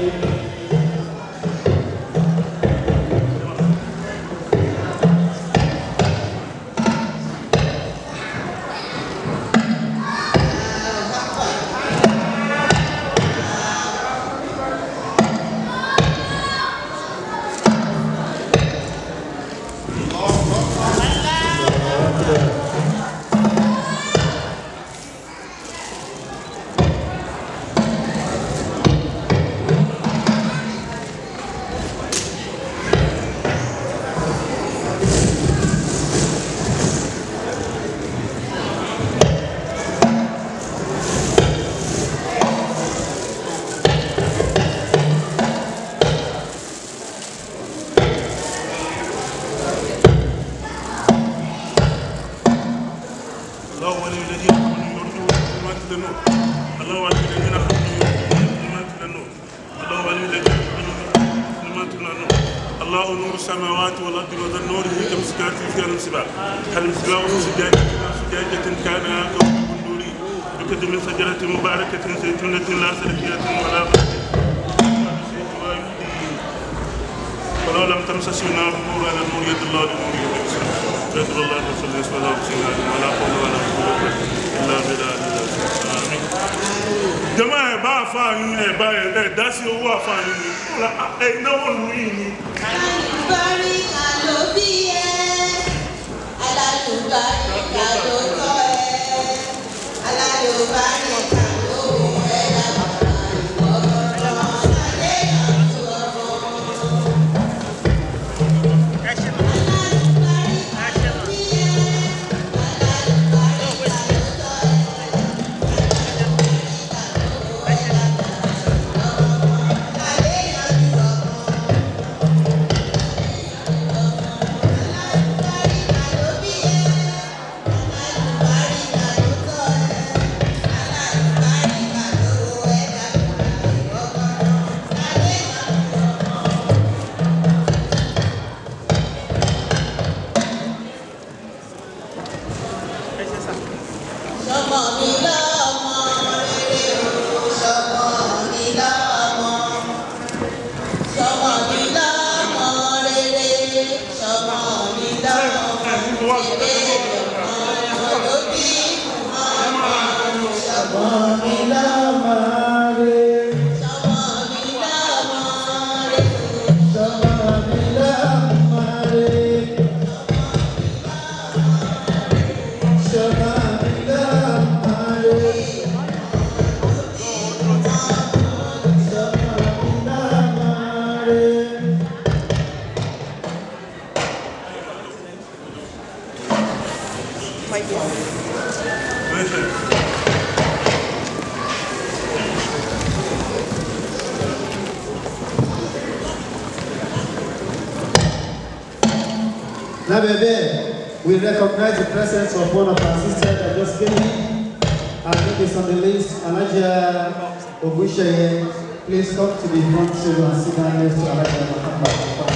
الله ولي الذين امنوا يرجون ظلمات النور الله ولي الذين امنوا يرجون ظلمات النور الله ولي الذين امنوا ظلمات النور الله نور السماوات والارض وذا النور هي كمسكات فيها المصباح هل المصباح في زجاجة زجاجة كان كوكب دوري يوقد من شجرة مباركة زيتونة لا شرقية ولا غربية ولو لم تمسس النار نور على النور يد الله لنور يد يد الله رسول الله صلى الله عليه وسلم ولا حول ولا قوة إلا بالله آمين jama ẹ bá fa yín ẹ bá ẹ ẹ dá sí owó àfa yín ni ẹ náwó nù yín ni Alálùbáríkà ló bí ẹ, alálùbáríkà ló tọ́ ẹ, alálùbáríkà ló wù ẹ́ lábàbà ìwọ̀rọ̀ lálẹ́ àti ọ̀rọ̀. Alálùbáríkà ló bí ẹ, alálùbáríkà ló tọ́ ẹ, alálùbáríkà ló wù ẹ́ lábàbà ìwọ̀rọ̀ lálẹ́ àti ọ̀rọ̀. Sọmọ mi lọ́mọ rere o, sọmọ mi lọ́mọ. Sọmọ mi lọ́mọ rere, sọmọ mi lọ́mọ rere, ọmọ ló bí ọmọ. Sọmọ mi lọ́mọ rere, sọmọ mi lọ́mọ rere. لا Lábẹ́ bẹ́ẹ̀, we recognize the presence of one of our sisters that just came in. Her name is on the list, Alaja Ogusheye. Please come to the front table and sit down next to Alaja Muhammad.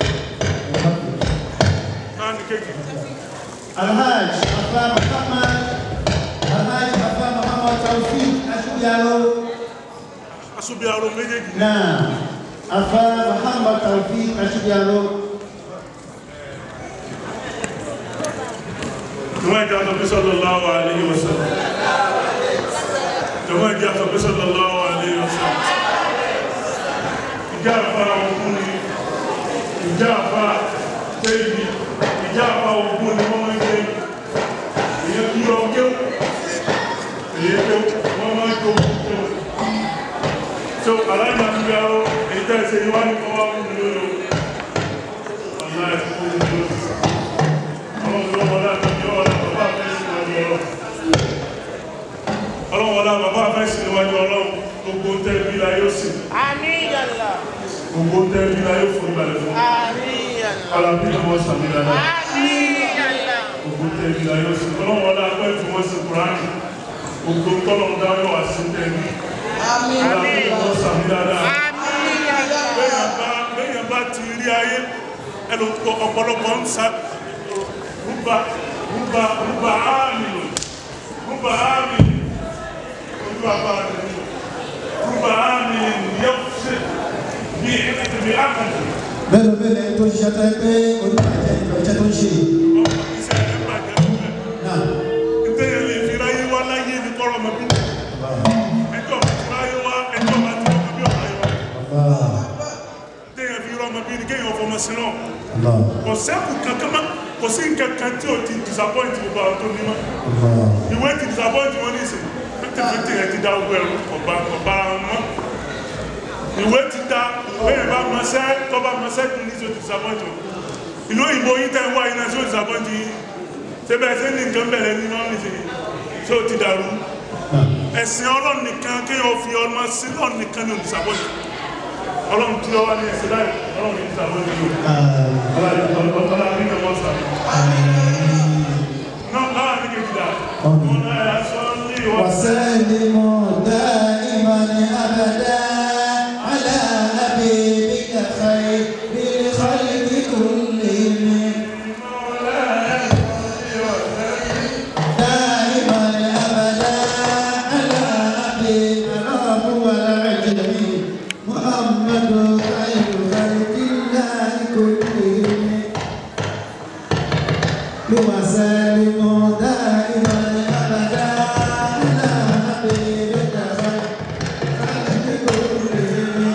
Alhaj Afa Muhammad, Alhaj Afa Muhammad Tawfiq Ashubiaro. Asubiaro méjèèjì. Náà, Afa Muhammad Tawfiq Ashubiaro. Jọ̀wọ́ ìjà sọ pé sallallahu alayhi wa sallam. Jọ̀wọ́ ìjà sọ pé sallallahu alayhi wa sallam. Ìjà àfa ogun ni, ìjà àfa tẹ́yìí, ìjà àfa ogun ni wọ́n máa ń gbé. Èyí kí ọ kéw, èyí kéw, wọ́n máa ń jó kéw. So, aláìní àti ìyàwó, èyí tẹ́ ṣe ìwá ní kọ́ wá fún mi lórí o. Aláìní fún mi lórí. Ọlọ́run wọlá bàbá fẹ́ sí níwájú ọlọ́run gbogbo ń tẹ́lẹ̀ bílá yóò sì Àníyànlá. gbogbo ń tẹ́lẹ̀ bílá yóò fún ìbàlẹ̀ fún Àníyànlá. alábí ni wọ́n sàmì dáadáa Àníyànlá. gbogbo ń tẹ́lẹ̀ bílá yóò sì ọlọ́run wọlá pẹ́ tí wọ́n sì kúránì gbogbo ń tọ́lọ̀ ń dá yóò wá sí tẹ́lẹ̀ alábí ni wọ́n sàmì dáadáa Àníyànlá. Béèyàn bá- béèyàn bá ti rí ayé ẹnu ọ̀pọ̀lọpọ̀ ń sa rúbà rúbà rúbà áàmì rúbà áàmì rúbà áàmì rúbà áàmì yóò ṣe bí bí áàmì Mélòó mélòó tó ń ṣiṣẹ́ tó ń pé oníbàjẹ́ ìbàjẹ́ tó ń ṣe. ọmọ iṣẹ́ ẹ̀ bàjẹ́ lókè Náà, ìtẹ́yẹ lè fi ráyé wá láyé ní kọ́rọ̀ ọmọ bí ẹjọ́ bá ti ráyé wá ẹjọ́ bá ti rọ́mọ bí ọ̀rá yọ Allah, ìtẹ́yẹ fi rọ́mọ bí ní kéèyàn fọmọ sí náà Allah, kò sẹ́kù kankan mọ́ kò sí nǹkan kan tí o ti disappoint gbogbo àwọn tó ní mọ́ Allah. ìwé ti disappoint wọn ní ìsìn fìtìfìtì rẹ ti da gbogbo ẹrù ọba ọba wọn mọ́ ìwé ti da bẹ́ẹ̀ bá mọṣẹ́ tó bá mọṣẹ́ kún ní ìṣó ti disappoint wọn ìlú òyìnbó yín tẹ́ ń wá iná ṣó disappoint yín ṣé bẹ́ẹ̀ ṣe ní nǹkan bẹ̀rẹ̀ ní náà nìṣe ṣó ti dàrú ẹ̀sìn ọlọ́run nìkan kéèyàn fi ọmọ sí ọlọ́run nìkan ní disappoint ọlọ́run tí ó wá ní ẹ̀sìn láì ọlọ́run ní disappoint yìí ọlọ́run ọlọ́run ní kẹ́kọ̀ọ́ sàrẹ̀ náà láàrin kejìlá ọ̀nà ẹ̀ṣọ́ ní ìwọ̀n وسلموا دائما ابدا على حبيبك خير الخلق كلهم دائما ابدا على حبيبك هو العجمي محمد خير خلق الله كلهم وسلموا دائما ابدا على حبيبك خير خلق كلهم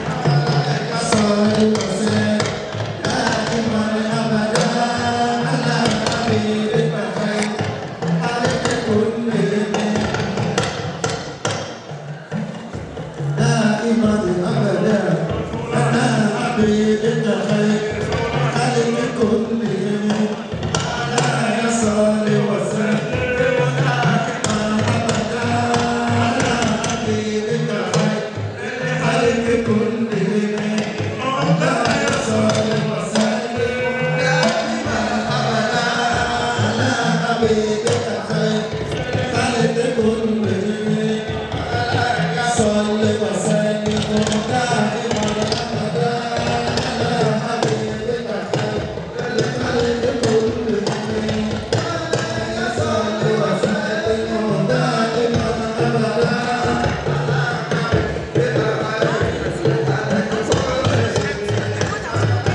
صل وسلم دائما ابدا على حبيبك خير خلق كلهم دائما ابدا على حبيبك خير خلق كلهم صل وسلم ابدا على حبيبك خير خلق كلهم صل وسلم دائما ابدا على حبيبك خير خلق كلهم صل وسلم دائما ابدا على حبيبك خير خلق كلهم صل وسلم دائما ابدا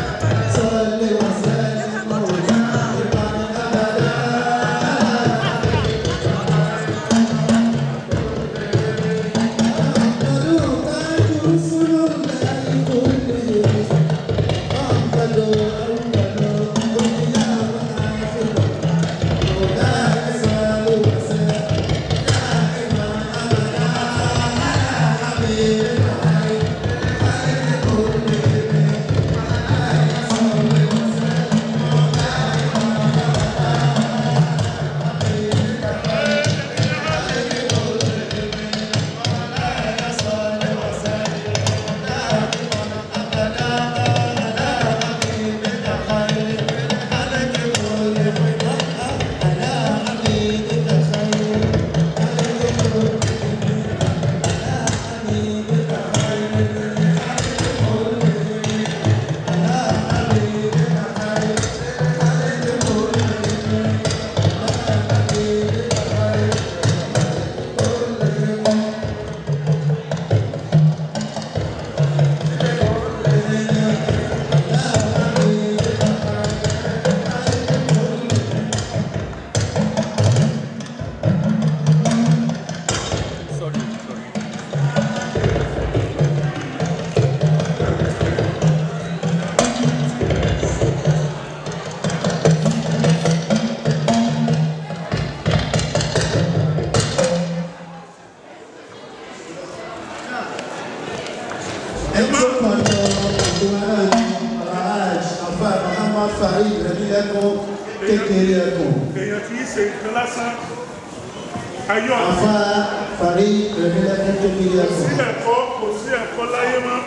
صل وسلم دائما ابدا kékeré ẹkùn èèyàn kì í ṣe nǹkan lásán ayọ̀ afa fari rẹ̀mílẹ́kùn kékeré ẹkùn sí ẹ̀kọ́ kò sí ẹ̀kọ́ láyé mọ́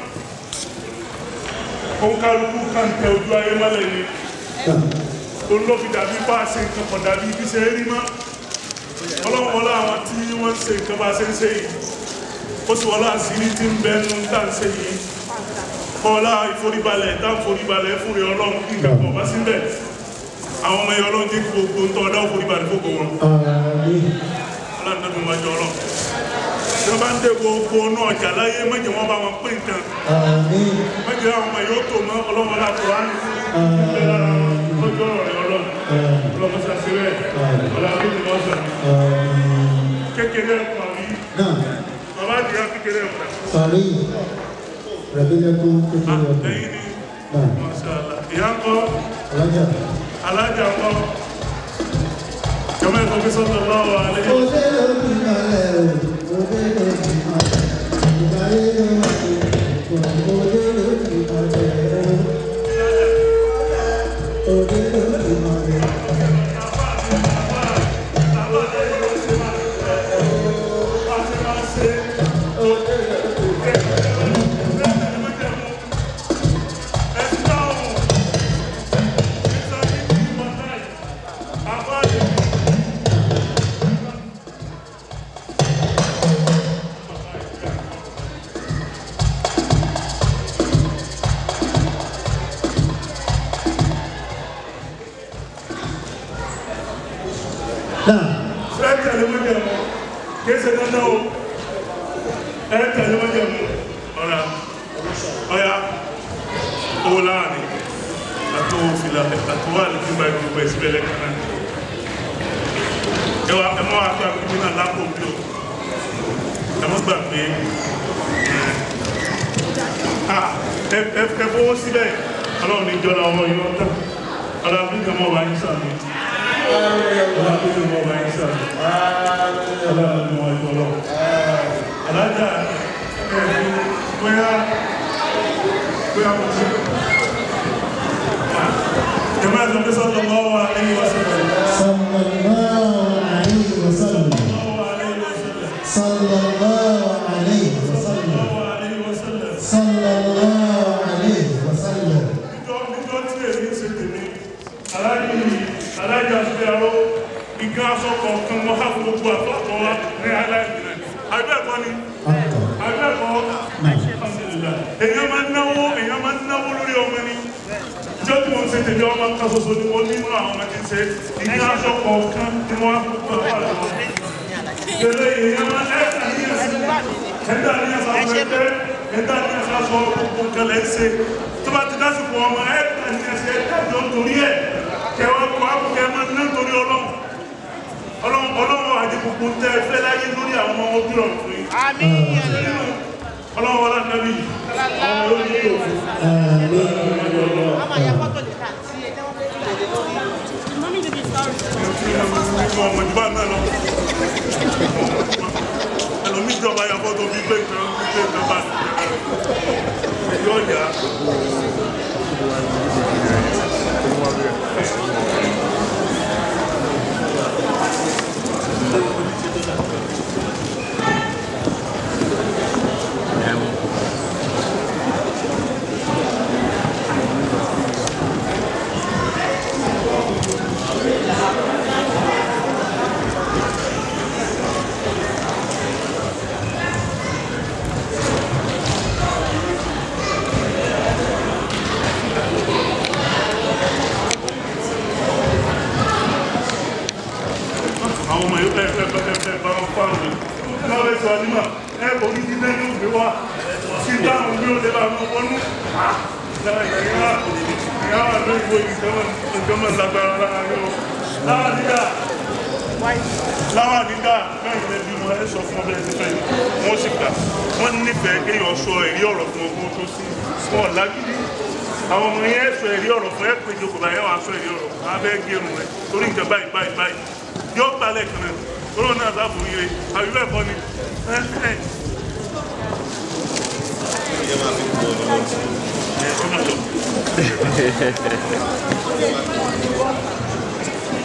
òun kálukú kàn tẹ ojú ayé mọ́lẹ̀ ni òun ló fi dàbí bá a ṣe nǹkan kan dàbí ibi ṣe rí mọ́ ọlọ́run wọlé àwọn tí wọ́n ń ṣe nǹkan bá a ṣe ń ṣe yìí ó sì wọlé àṣírí tí ń bẹ nínú tá à ń ṣe yìí kọ́lá ìforíbalẹ̀ tá ìforíbalẹ̀ fúnre ọlọ́run kí nǹkan kan bá síbẹ̀ àwọn ọmọ ẹ̀yọ́ ọlọ́run jẹ́ kí gbogbo ń tọ́ ọ̀dá ìforíbalẹ̀ fòkò wọn àmín ọlọ́run tó máa jọ ọlọ́run tí wọ́n bá ń dé gbogbo náà ọjà láyé méjì wọ́n bá wọn pín nǹkan àmín méjì àwọn ọmọ yóò tó mọ́ ọlọ́run aláàkùránì ìgbẹ́ lára lọ́jọ́ ọ̀rẹ́ ọlọ́run ọlọ́run sàṣẹ́rẹ́ ọlọ́run tó mọ́ sàn kékeré ẹ̀kọ́ àbí náà bàbá àdìyà kékeré ẹ̀kọ́ fari rẹ̀mílẹ́kùn kékeré ẹkùn lẹ́yìn ní náà mọ̀ṣálá ìyá ń kọ́ alájà. alájà ń kọ́ jọmọ ẹ̀kọ́ bí sọ́tọ̀ lọ́wọ́ alẹ́ Òde ló ti malẹ̀ o, òde ló ti malẹ̀, ìgbàlè ló ti kọ̀, òde ló ti malẹ̀ o. Òde ló ti malẹ̀. Náà, ẹ tẹ̀lé wọ́n jẹ̀ mọ́ kí ẹsẹ̀ dandan o ẹ tẹ̀lé wọ́n jẹ̀ mọ́ ọ̀rà ọ̀yà owó láàrin àti owó fìlà àti wà ní gbígbà ìgbìgbà ìsílẹ̀ lẹ́kàn náà ẹ wá ẹ mọ́ wá pé àkókò náà lápò bí o ẹ mọ́ gbà pé ah, ẹ ẹ ẹ fowó síbẹ̀ ọlọ́run ní ìjọba ọmọ yìí wọ́n tán ọlọ́run ní ìjọba ọmọ yìí sàmì ọlọ́run ní ìjọba ọmọ yìí sàmì ọlọ́run ní ìjọba ọmọ yìí alájà ẹ̀ bóyá bóyá mo ti jẹ́mọ́ ẹ̀sán pé sọ́tọ̀ lọ́wọ́ wa ẹni wá sí ọ̀rọ̀ sallallahu alayhi wa sallam. Sallallahu alayhi wa sallam. lọ́wọ́ ẹni wá sílẹ̀ Sallallahu alayhi wa sallam. níjọ́ níjọ́ tí èmi ń ṣe tèmi aláàjì aláàjì àti àrò ìgbà aṣọ kọ̀ọ̀kan wọn á fún gbogbo àtọ́kọ̀ wa ní aláìsí rẹ̀ àbẹ́ẹ̀kọ́ ni Akọ̀. àbẹ́ẹ̀kọ́ alhamdulillah èèyàn máa ń náwó èèyàn máa ń náwó lórí ọmọ ni ìjọ tí wọ́n ń ṣe tèmi ọmọ kan ṣoṣo ni wọ́n nínú àwọn ọmọ tí ń ṣe ìgbà aṣọ kọ̀ọ̀kan ni wọ́n á fún gbogbo àtọ́kọ̀ Gbèlè èèyàn máa ń ẹ̀ka ní ẹ̀sìn ẹ̀dá ní ẹ̀sìn àwọn ẹgbẹ́ ẹ̀dá ní ẹ̀sìn aṣọ gbogbo nǹkan lẹ́ ń ṣe tó bá ti dásìkò ọmọ ẹ̀ka ní ẹ̀sìn ẹ̀dá jọ torí ẹ̀ kẹwàá kọ àbùkẹ́ máa ń ná torí ọlọ́run ọlọ́run ọlọ́run àti gbogbo ń tẹ́ ẹ fẹ́ láyé lórí àwọn ọmọ ojú ọ̀run fún yín. ọlọ́run wọlé ànábì ọmọ lórí yóò fún nínú ọmọ ìjọba náà lọ. ẹlòmíì jọba ya fọ́tò bí pé nǹkan bí pé nǹkan bá yóò yá. àwọn ọmọ yóò bẹ́ẹ̀ bẹ́ẹ̀ bẹ́ẹ̀ bẹ́ẹ̀ bá wọn fáwọn mi. wọ́n bẹ sọ nímọ̀ ẹ orí dídá ní òbí wa sí dáhùn bí ó lè bá wọn wọnú. lára ìyá ìyá wà lórí ìwé ìjọba lágbára lára yóò. lára nígbà lára nígbà bẹ́ẹ̀ ni ẹbí wọn ẹ sọ fún ọbẹ̀ ẹ̀sìn fẹ́ẹ́ wọ́n sì gbà wọ́n nífẹ̀ẹ́ kéèyàn sọ èrí ọ̀rọ̀ fún ọgbọ́n tó sí wọn lágídí àwọn ọmọ yẹn sọ èrí ọ̀rọ̀ fún ẹ pé ìjókòó báyẹn wàá sọ èrí ọ̀rọ̀ wọn abẹ́ gẹrun rẹ torí nǹkan báyìí báyìí báyìí yóò gbalẹ̀ kan náà tóró náà sábò ire àbí bẹ́ẹ̀ kọ́ ni ẹ ẹ. Ẹ, ó máa lọ.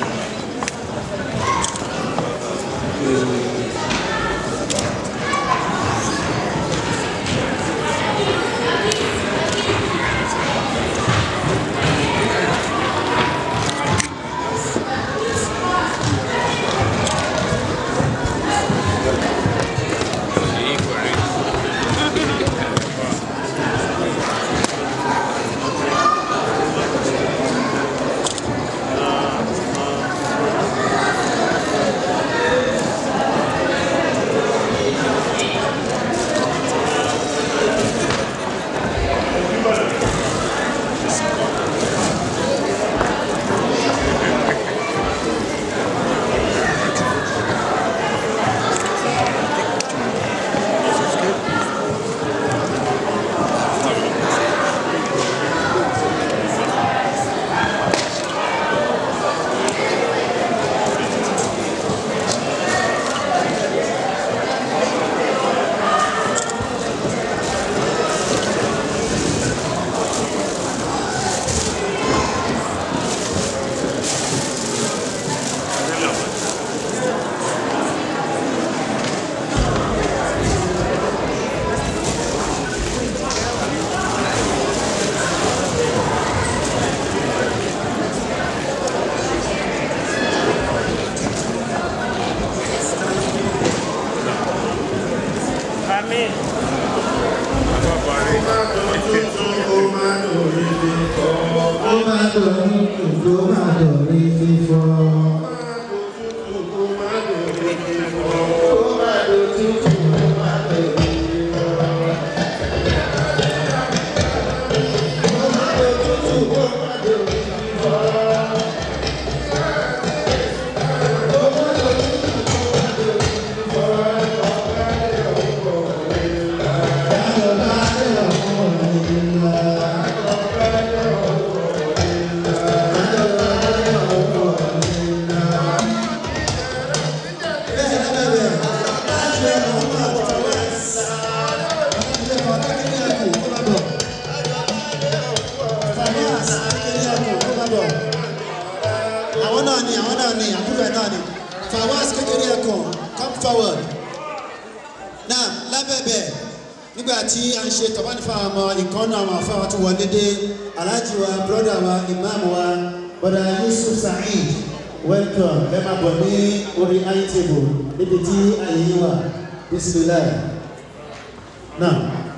àwọn náà ni àbúrò ẹ̀ náà ni fawaz kékeré ẹ̀kan come forward náà lábẹ́bẹ̀ nígbà tí a ń ṣe tọ́bánì fáwọn ọmọ ìkànnà àwọn afáwọn tó wọlé dé aláàjì wa brọ́dà wa ìmáàmù wa bọ́dà yusuf saheed welcome ẹ máa bọ̀ ní orí high table níbi tí àyè yín wà bisimilayi náà.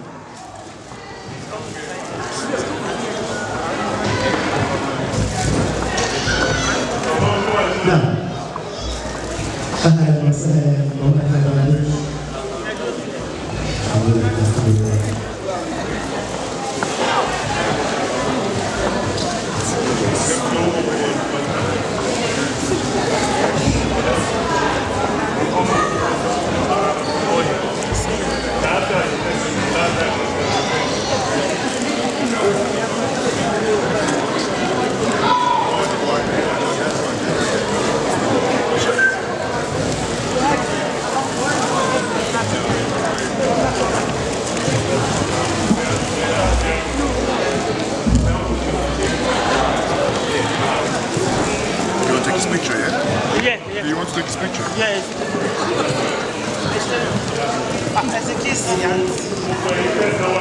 نعم أهلا وسهلا ومرحبا بك You want to take his picture, yeah? Yeah, yeah. Do you want to take his picture? Yes. As a kiss, yeah.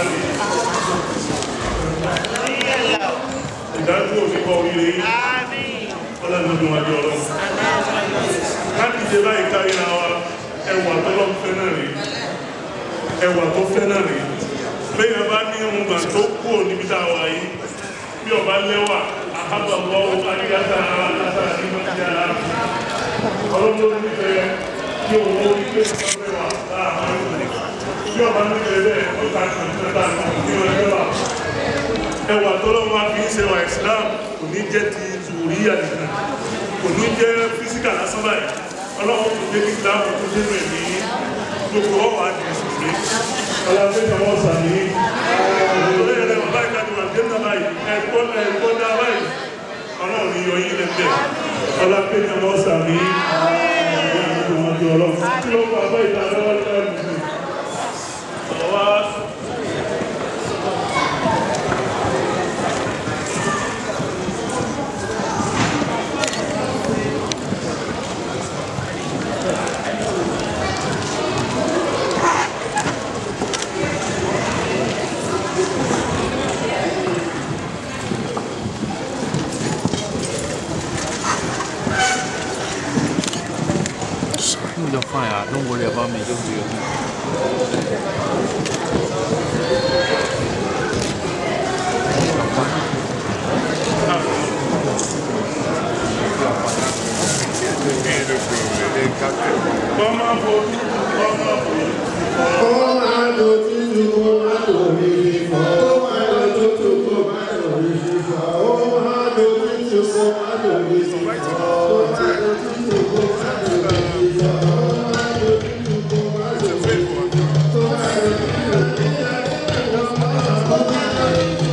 ìdájọ́ òní kọ́ oríire yìí ọlọ́dún wájú ọlọ́run láti jẹ báyìí káríra wa ẹwà tó lọ́ fẹ́ náà rí ẹwà tó fẹ́ náà rí lẹ́yìn bá ní ohun gbà tó kú níbi tá a wà yìí bí ọba lẹ́wà àhábàbọ̀ adíyàtà àtàtà nínú ìjà ọlọ́dún nífẹ̀ẹ́ kí òun ó ní pé ìfẹ́ wà láàárín bí ọba nífẹ̀ẹ́ bẹ́ẹ̀ ó ta kàn ní ọba ní ọjọ́ wà ẹwà tọ́lọ́wọ́ máa fi ń ṣe wa islam kò ní jẹ́ ti zùrí àdìsàn kò ní jẹ́ físíkà lásán báyìí ọlọ́wọ́ kò jẹ́ kí islam tó dé rẹ̀ ní gbogbo ọwọ́ àdìsàn sí ọlọ́wọ́ tó wọ́n sàmì ọlọ́wọ́ rẹ̀ wọ́n báyìí kájú wà jẹ́nà báyìí ẹ̀kọ́ ẹ̀kọ́ dá báyìí ọlọ́wọ́ ní yọ yín lẹ́gbẹ̀ẹ́ ọlọ́wọ́ tó wọ́n sàmì ọlọ́wọ́ No, you're fine. ah. Don't worry about me. Just do your thing. Ọmọ àbò ọmọ àbò Kó máa lo tútù kó máa lò rí fífọ́. Kó máa lo tútù kó máa lò rí fífọ́. Kó máa lo tútù kó máa lò rí fífọ́. Kó máa lo tútù kó máa lò rí fífọ́. Kó máa lo tútù kó máa lò rí fífọ́. Kó máa lo tútù kó máa lò rí fífọ́.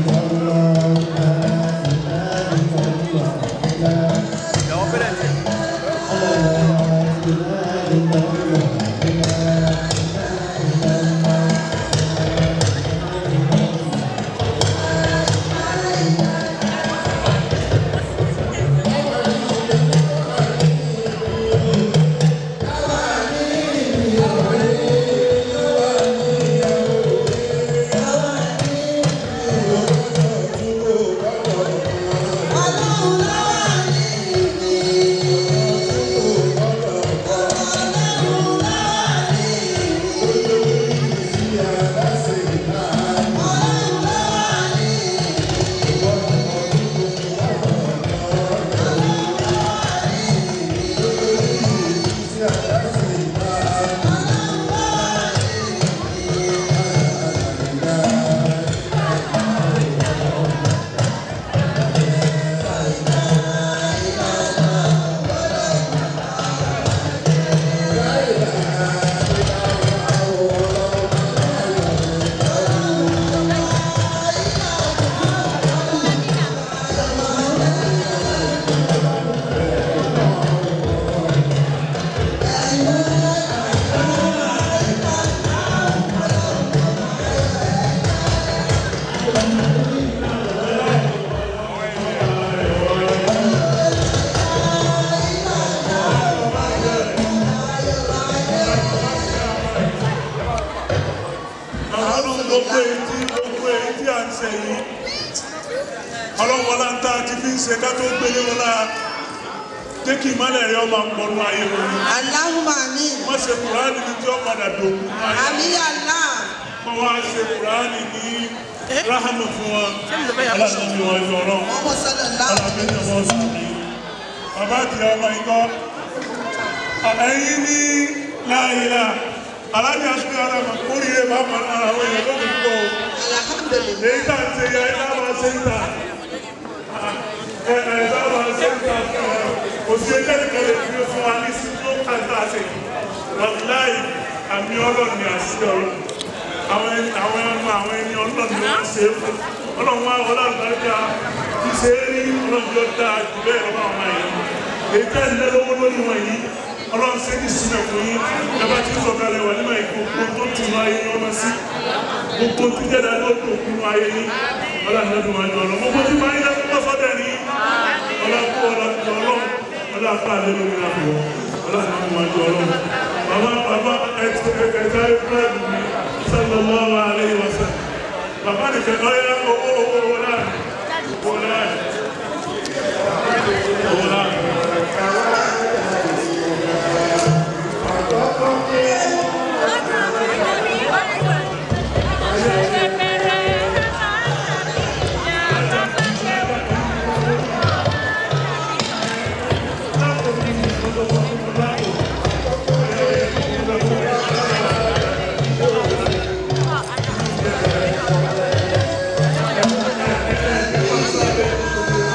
Y'all better. ń ta ti fi ń ṣe ká tó gbélé wọn lára jẹ́ kí ìmọ̀lẹ̀ rẹ ọmọ pọ̀nù ayé wọn ni. Allahumma amin. wọ́n ṣe kùránì ní tí ó padà dòkú ayé Àmín ya Allah. wọ́n wá ṣe kùránì ní ráhàmù fún wọn aláàbí wọn yọ ọ̀rọ̀ Ọmọ sallallahu aláàbí ni wọ́n sọ ní. bàbá àti ọmọ ikọ́ ẹ̀yìn ní láàyè aláàbí àti ara mọ̀ kórìíre bá mọ̀ ara wọn yẹn lóbi púpọ̀ o. Alhamdulillah. èyí tá à ń ṣe yẹ ẹ bá máa ṣe ń tà ẹ ẹ bá máa ṣe ń tà kò sí ẹjẹ́ nìkan lè fi fún wa ní sí tó kà tá a ṣe wàláì àmì ọlọ́run ni àṣìṣe ọlọ́run àwọn ẹni àwọn ẹnu àwọn ẹni ọlọ́run ni wọ́n ṣe é fún ọlọ́run wa ọlọ́run bá dá bí ṣe é rí ọlọ́run yóò dá jù bẹ́ẹ̀ lọ́wọ́ àwọn ẹ̀yìn èyí tẹ́ ń lé lọ́wọ́ lórí wọn yìí ọlọ́run ṣe ní sílẹ̀ fún yín ẹ bá ti sọ̀kalẹ̀ wà nígbà ìgbòho tó tún ayé yín ọmọ sí gbogbo tí jẹ́ dáadọ́ tó kún ayé yín ọlọ́dún máa jọ ọlọ́ gbogbo tí máa ń lẹ́kọ́ pọ́ sọ́dẹ̀ ní ọlọ́kú ọlọ́kú ọlọ́run ọlọ́kú àlẹ́ lórí àpò ọlọ́dún máa jọ ọlọ́run bàbá bàbá ẹ̀ka ẹ̀ka ìfúrẹ́dù mi sallallahu alaihi wasallam bàbá nìkan ọ̀yá owó owó owó láàrin owó láàrin owó láàrin. Thank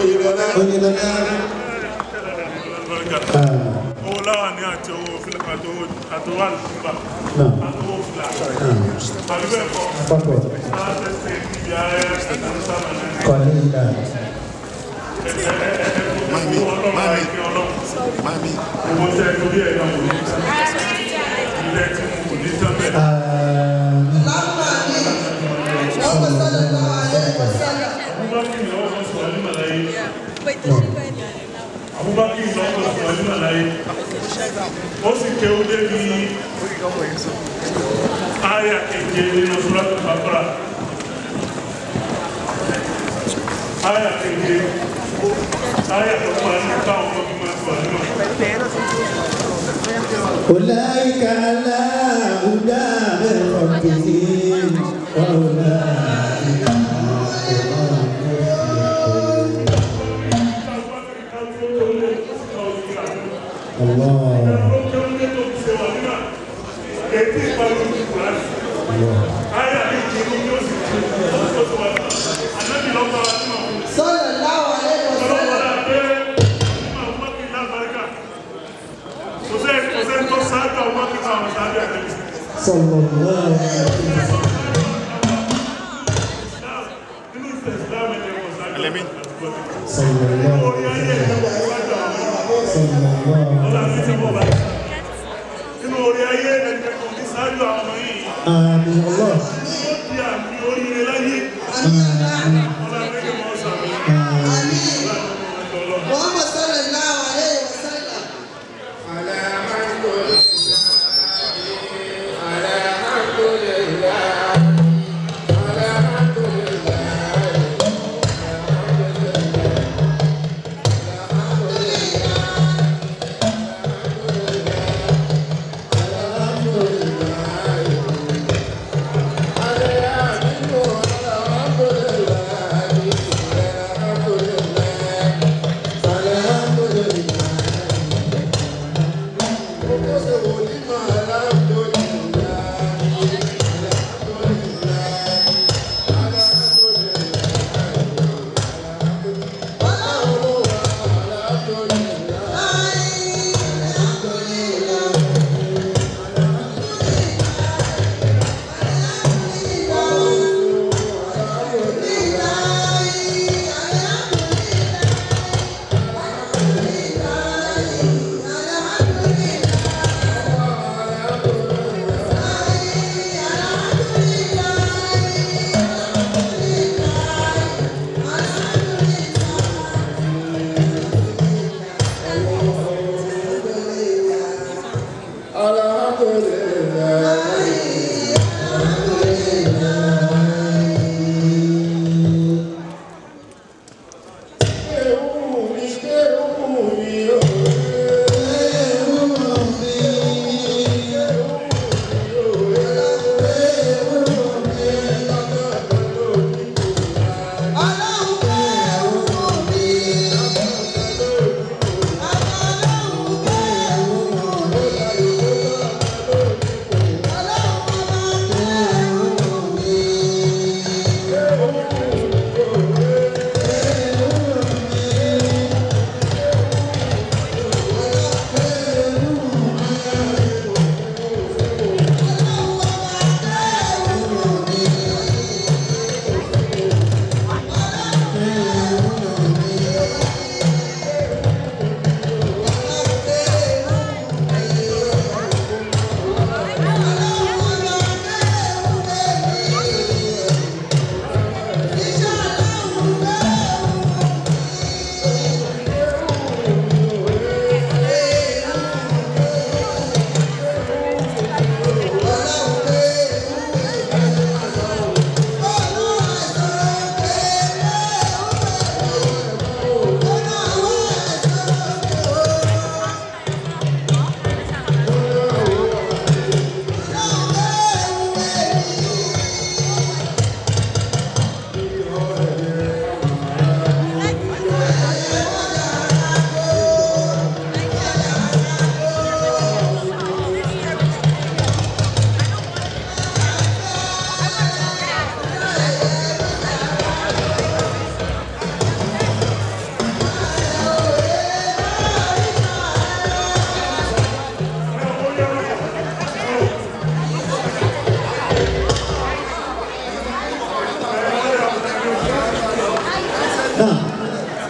oyinlọlá. oyinlọlá. owó láwà ní àti owó fílà àtọwó àtọwó àlùfíà àtọwó fílà àbí bẹ́ẹ̀ kọ́ àpapọ̀ aláṣẹ́ṣẹ́ ibi ayé ẹ̀sán sábà náà kọ́lé ìlà. mami mami mami owó tẹ torí ẹ̀ náà wò ní ilé tí mo kò ní tán bẹ́ẹ̀. abubakar ni ọkọ sọ ní màláyé abubakar ni ọkọ sọ ní màláyé ó sì ké ó débi aya keje nínú sùràtù bàbára aya keje aya tó parí nípa ọmọ bí máa sọ nínú. أولئك على هدى من ربهم وأولئك الله sọ́lọ̀ láwọn alẹ́ ọ̀sẹ̀ صلى الله عليه وسلم صلى الله عليه وسلم صلى الله عليه وسلم Nínú orí ayé ẹgbẹ́ kan ní sáájú àwọn ọmọ yìí, آمين الله ó di àmì oríire láyé. آمين Muhammad sọ́lọ̀ láwọn alẹ́ ọ̀sẹ̀ الحمد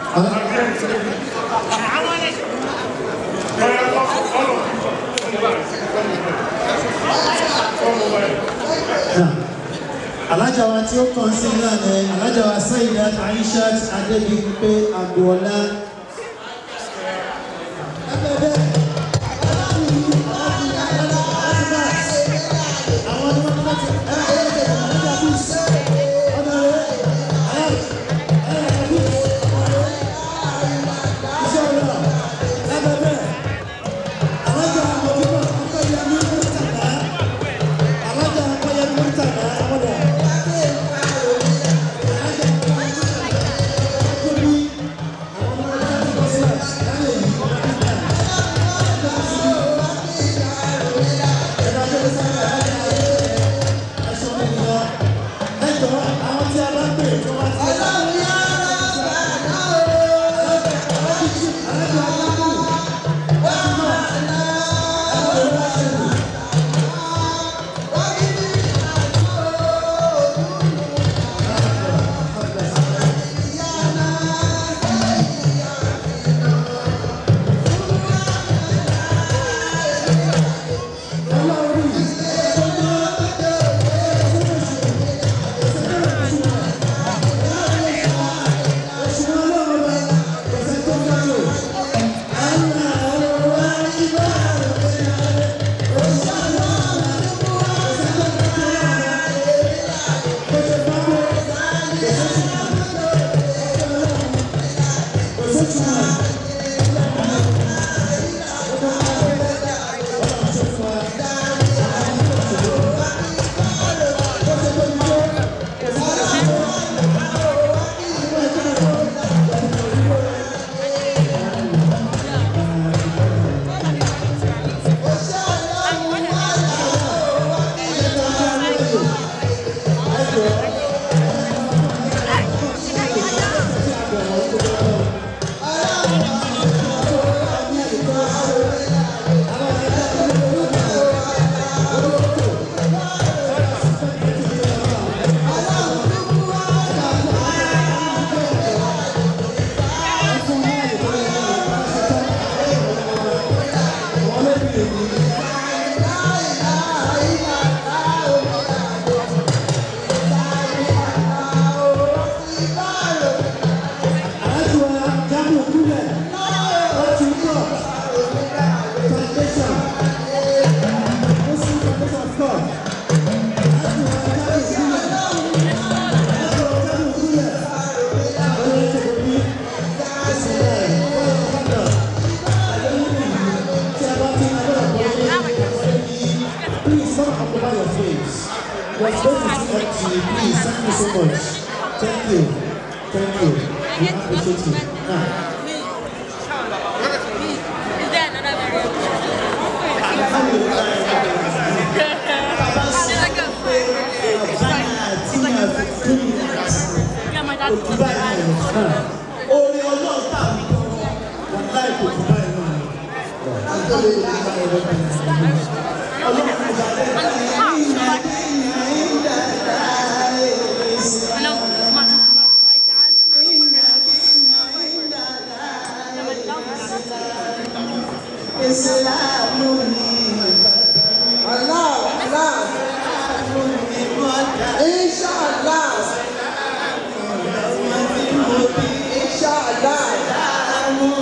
alájà wa tí ó kàn sí náà ni alájà wa Sayyidat Aishat Adébímpé Agboola. Please don't occupy your face. Your space is empty. Please, thank you so much. Thank you. Thank you. We appreciate you. Now, orin ọlọ́run tàbí wọn láì kò tún báyìí náà ni. ọlọ́run ìgbà Ìsìlámù ni Allah Allah Inshallah Inshallah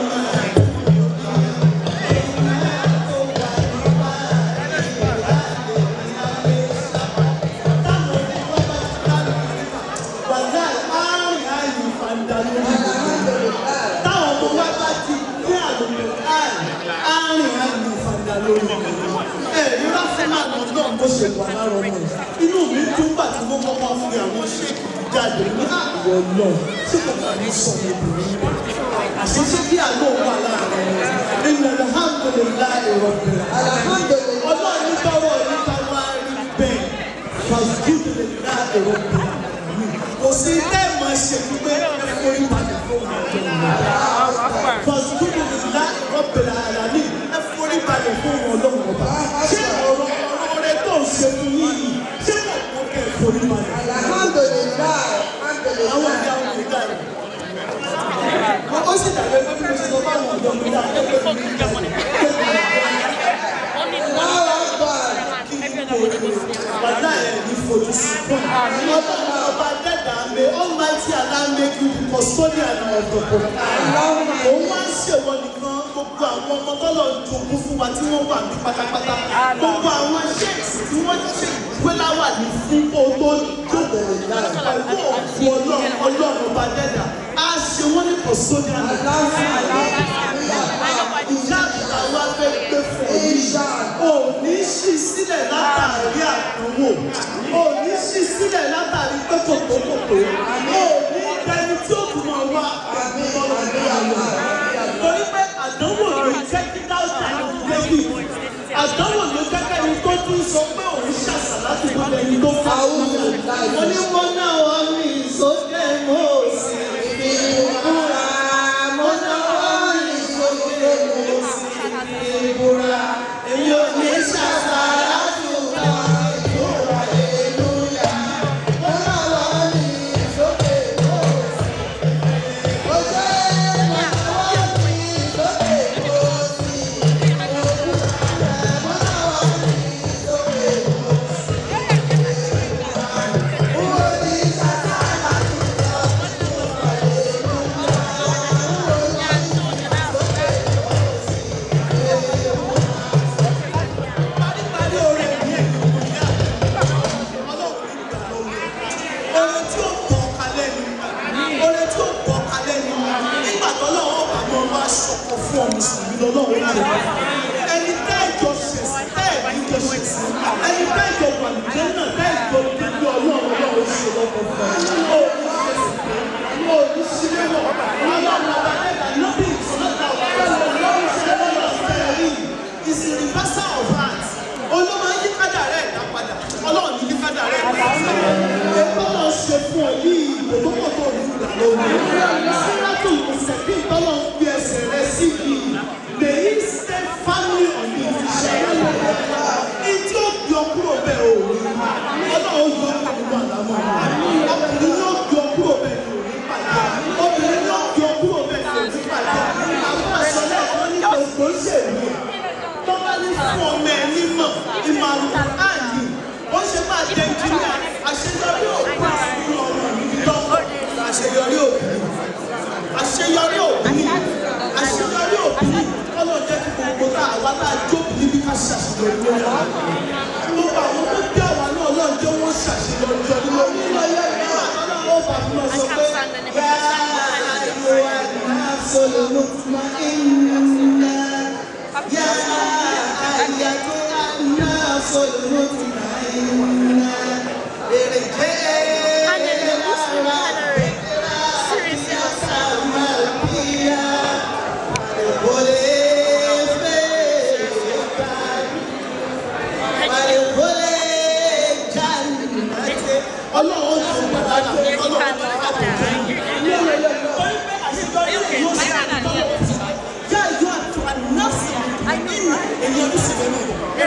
wàdà àárín àyè fàǹdà lórí táwọn ọmọ wa bá ti gbé àlùkò àárín àárín àyè fàǹdà lórí ẹ rírà fún àwọn náà bó ṣe wà lára ọmọ yìí inú mi tún bà tí wọ́n kọ́kọ́ fi àwọn ṣe jáde ní àwọ̀ náà tí kò bá ní sọ obìnrin rẹ̀ àṣìṣe bí àlọ́ wà láàrin wọn ìlànà alhamdulilayi rabbil alamin ọlọ́run ní báwọ̀ ní káwá rí bẹ́ẹ̀ fàṣíkìlélàyi rabbil alamin kò sí ilé ìmọ̀ ṣe wípé ẹ̀fọ́rí balẹ̀ fún wọn. fàṣíkìlélàyi rabbil alamin ẹ̀fọ́rí balẹ̀ fún wọn lọ́wọ́ ọba ṣé ọ̀rọ̀ ọ̀rọ̀ rẹ tó ń ṣe fún yìí ṣé kò kọ́ kẹ́ ẹ̀fọ́rí balẹ̀. Alhamdulillah àwọn ìyá wọn ìdá rẹ̀. custodian of the Quran. òun wá ń ṣèwọ nìkan gbogbo àwọn ọmọ tọ́lọ̀ jogún fún wa tí wọ́n wà ní pátápátá gbogbo àwọn sheikhs tí wọ́n ṣe gbéláwà ní fún kó tó jókòó pẹ̀lú òkú ọlọ́run ọlọ́run ọba dẹ́dà á ṣe wọ́n ní custodian of the ìyá àtàwọn afẹ́ gbé fún òní ò ní ṣí sílẹ̀ látàrí àdánwò ò ní ṣí sílẹ̀ látàrí pé kòkòkòkò ò ní ẹni tí ó tún máa wá àdúgbò ìgbéyàwó torí pé àdánwò ló jẹ́ kí dáúdà débi àdánwò ló jẹ́ kí ẹni tó tún sọ pé òun ṣàṣà láti gbọ́dọ̀ ẹni tó fà á mo ní wọ́n náà wọ́n mi sókè mo sì fi kúra mo náà wọ́n mi sókè mo sì fi kúra èmi ò ní ṣàṣà láti gbọ́dọ̀ ìkúra èlúyà mo náà wọ́n mi sókè mo sì fi kúra mo náà wọ́n mi sókè mo sì fi kúra mo náà wọ́n mi sókè mo sì fi Orin tí ó pọ̀ kalẹ̀ ni, orin tí ó pọ̀ kalẹ̀ ni, nígbà tó lọ́wọ́ bá mọ wá ṣọ̀kọ̀ fún ọmọ sùnmí lọ́wọ́ náà. Ẹni tẹ́ ìjọ ṣẹ̀sìn, tẹ́ ìjọ ṣẹ̀sìn, ẹni tẹ́ ìjọ wàlùjẹ́ náà, tẹ́ ìjọ débi ọlọ́run ọlọ́run ṣe lọ́kọ̀ fún ọ. O ní ṣẹ̀sìn pé, o ní ṣílẹ̀ wọ̀, ọlọ́run ọba dẹ́gbà lóbi ìtọ́lọ́ta ọlọ́run ṣe lọ́yọ̀ fẹ́ẹ́ rí. It's a reversal of heart. Olúwa yí kádà rẹ̀ dá padà, ọlọ́run ní yí kádà rẹ̀ dá padà. Ètò náà ṣe fún ọ yìí ìgbòkókò tó ní ìgbà lóhùn. Sírátù ìsẹ̀kí ìtọ́lọ̀ ń gbé ẹsẹ̀ rẹ sí yìí. May he stay firmly on the ìṣẹ̀lẹ̀ rẹ̀. Ìtí ó yọ kúrò bẹ́ẹ̀ o. Ọlọ́run yọ kúrò àlámọ́. Ọkùnrin yóò yọ kúrò bẹ́ẹ̀ ni òní pàdé. Obìnrin yóò yọ kúrò bẹ́ẹ̀ ni òní pàdé. Àwọn àṣọlẹ̀ kan ní gbogbo ṣèlú. Tọ́ba ní fún ọmọ ẹ̀ nímọ̀ ìmọ̀ràn áàyè. Ó ṣe máa jẹ ìjìnlẹ̀ àṣeyọrí òkú ìlú ọmọ mi lọ́kọ̀. Àṣeyọrí òkú. Àṣeyọrí òkú. Àṣeyọrí òkú. Kọ́lọ̀ jẹ́ kí gbogbo tá àwa tá a jókòó níbi ká ṣàṣeyọrí lórí wa. Gbogbo àwọn tó bí àwa náà lọ́n jẹ́ wọ́n ṣàṣeyọrí lórí lórí. Nígbà tó náà wọ́n bá fi lọ sọ pé bẹ́ẹ̀ ló wà ní absolute ma'inna. Yá ayé tó wà ní absolute ma'inna. Èrè jẹ́ ara rẹ̀ sama dia. Boleh Balik boleh jannate. Ọlọ́run tó ń bá tó ọlọ́run tó ń bá tó. Yá ìjọ àti ànáfì nínú èyí ọdún sí lẹ́nu.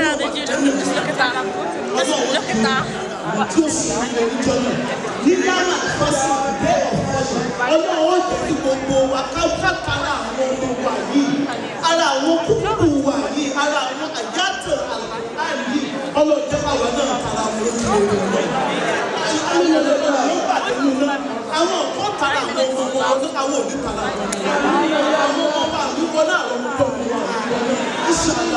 Tí ó sì ń lè jọ náà. Ní Ghana fọ́sí ìdè ọ̀fọ́sí. Ọlọ́run ó jẹ́ kí gbogbo wa kákàkárà àwọn ọmọ wa yìí. Ara àwọn kúkú wa yìí. Ara àwọn àyàtọ̀ àlùkò yìí. Ọlọ́run jẹ́ káwa náà tara wọn lójú lórí rẹ̀. Àwọn ọmọ náà pàdé nínú náà. Àwọn ọ̀pọ̀ tara àwọn ọmọ wọn ọdún àwọn òbí tara wọn. Àwọn ọmọ wa àdúgbò náà àwọn ọmọ tó ń wà àdúgbò náà. Ìṣàlá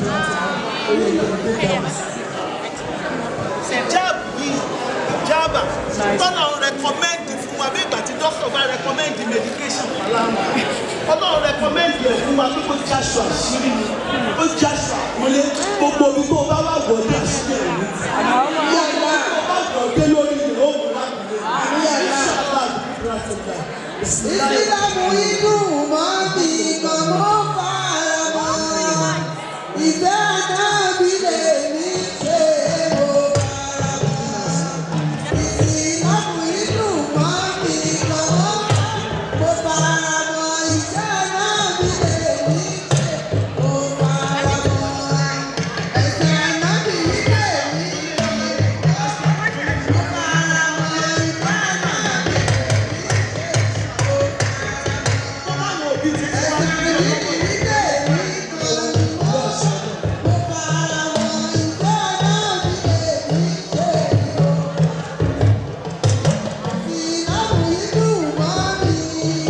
ìjáàbù yìí ìjáàbà tọ́nà rẹ̀kọ́mẹ́ndì fún wa bí ìgbà tí dókítà bá rẹ̀kọ́mẹ́ndì medication pàlámà ọlọ́run rẹ̀kọ́mẹ́ndì ẹ̀ fún wa pé kó jáṣọ àṣírí ni ó jáṣọ àpọ́nlé gbogbo omi tó bá wà gbọ́ dé àṣírí ẹ̀ ní. gbogbo omi tó bá gbọ́ dé lórí rẹ̀ ó mú lápẹ̀lẹ̀ ìṣàlá àdúrà tó ga. Ìsìlámù inú mọ́ mi kàn mọ́ fara mọ́. Ìfẹ́ ànábì lè mí ṣe mo fara mọ́. Ìsìlámù inú mọ́ mi kàn mọ́ mo fara mọ́. Ìfẹ́ ànábì lè mí ṣe mo fara mọ́. Ẹ̀sẹ̀ ànábì lè mí ṣe mo fara mọ́. Ìfẹ́ ànábì Ọlọ́run òbí ti fún wa. Ìsìlámù inú mọ́ mi.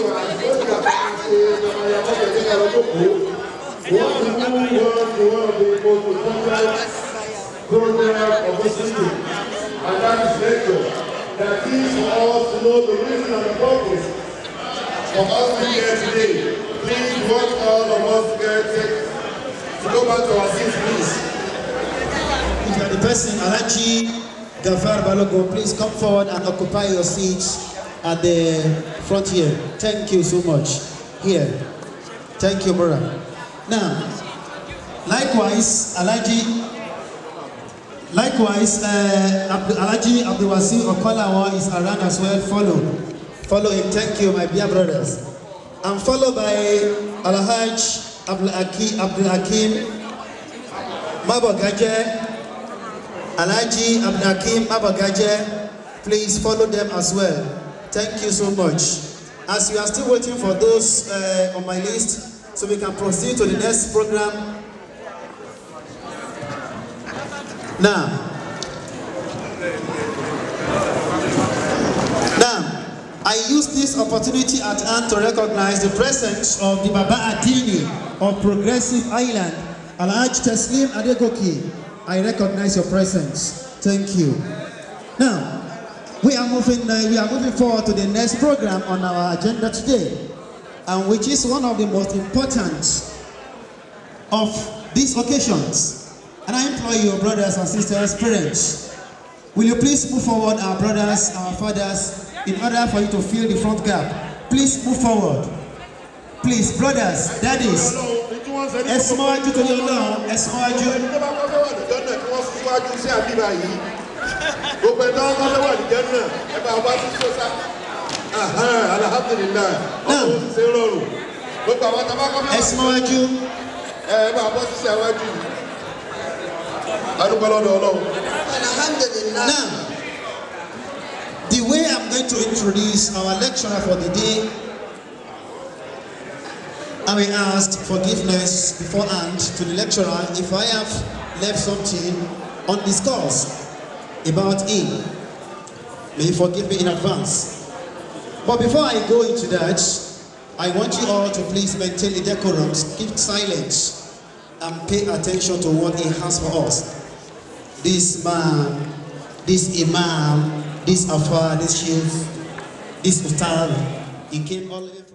program of this meeting, and that is lecture. That is for us to know the reason and the purpose for us to be here today. Please want all of us to get to go back to our seats, please. If you are the person, Alaji Gafar Balogo, please come forward and occupy your seats at the front here. Thank you so much. Here. Thank you, brother. Now, likewise, Alaji, likewise, uh, Abdu- Alaji Abdulwasi Okolawa is around as well. Follow. Follow him. Thank you, my dear brothers. I'm followed by Alhaj Abdul Hakim, Abdul Hakim Mabagaje, Alhaji Abdulhakim Mabagaje, please follow them as well. Thank you so much. As we are still waiting for those uh, on my list, so we can proceed to the next program. Now, now, I use this opportunity at hand to recognize the presence of the Baba Adini of Progressive Island, Alhaj Taslim Adegoki. I recognize your presence. Thank you. Now, we are moving. Uh, we are moving forward to the next program on our agenda today, and which is one of the most important of these occasions. And I implore you, brothers and sisters, parents, will you please move forward, our brothers, our fathers, in order for you to fill the front gap. Please move forward. Please, brothers, daddies, ẹ súnmọ́ wájú torí ọlọ́run ẹ súnmọ́ wájú. ẹni tó bá kọ́ fẹ́ wà lùjọ́ náà kí wọ́n sún síwájú sí àbíbá yìí gbogbo ẹni tó bá kọ́ fẹ́ wà lùjọ́ náà ẹ bá wá sí sọ́sá alhamdulilayi ọkọ̀ ó sì ṣe é rọrùn gbogbo àwọn tó bá kọ́ fẹ́ wà ẹ súnmọ́ wájú. ẹ bá bọ́ sí sí àwájú yìí adúgbò lọ́dọ̀ ọlọ́run. Now, the way I'm going to introduce our lecturer for the day, I will ask forgiveness beforehand to the lecturer if I have left something undiscussed about him. May he forgive me in advance. But before I go into that, I want you all to please maintain the decorum, keep silent, and pay attention to what he has for us. This man, this imam, this afar, this chief, this ustad, he came all the way from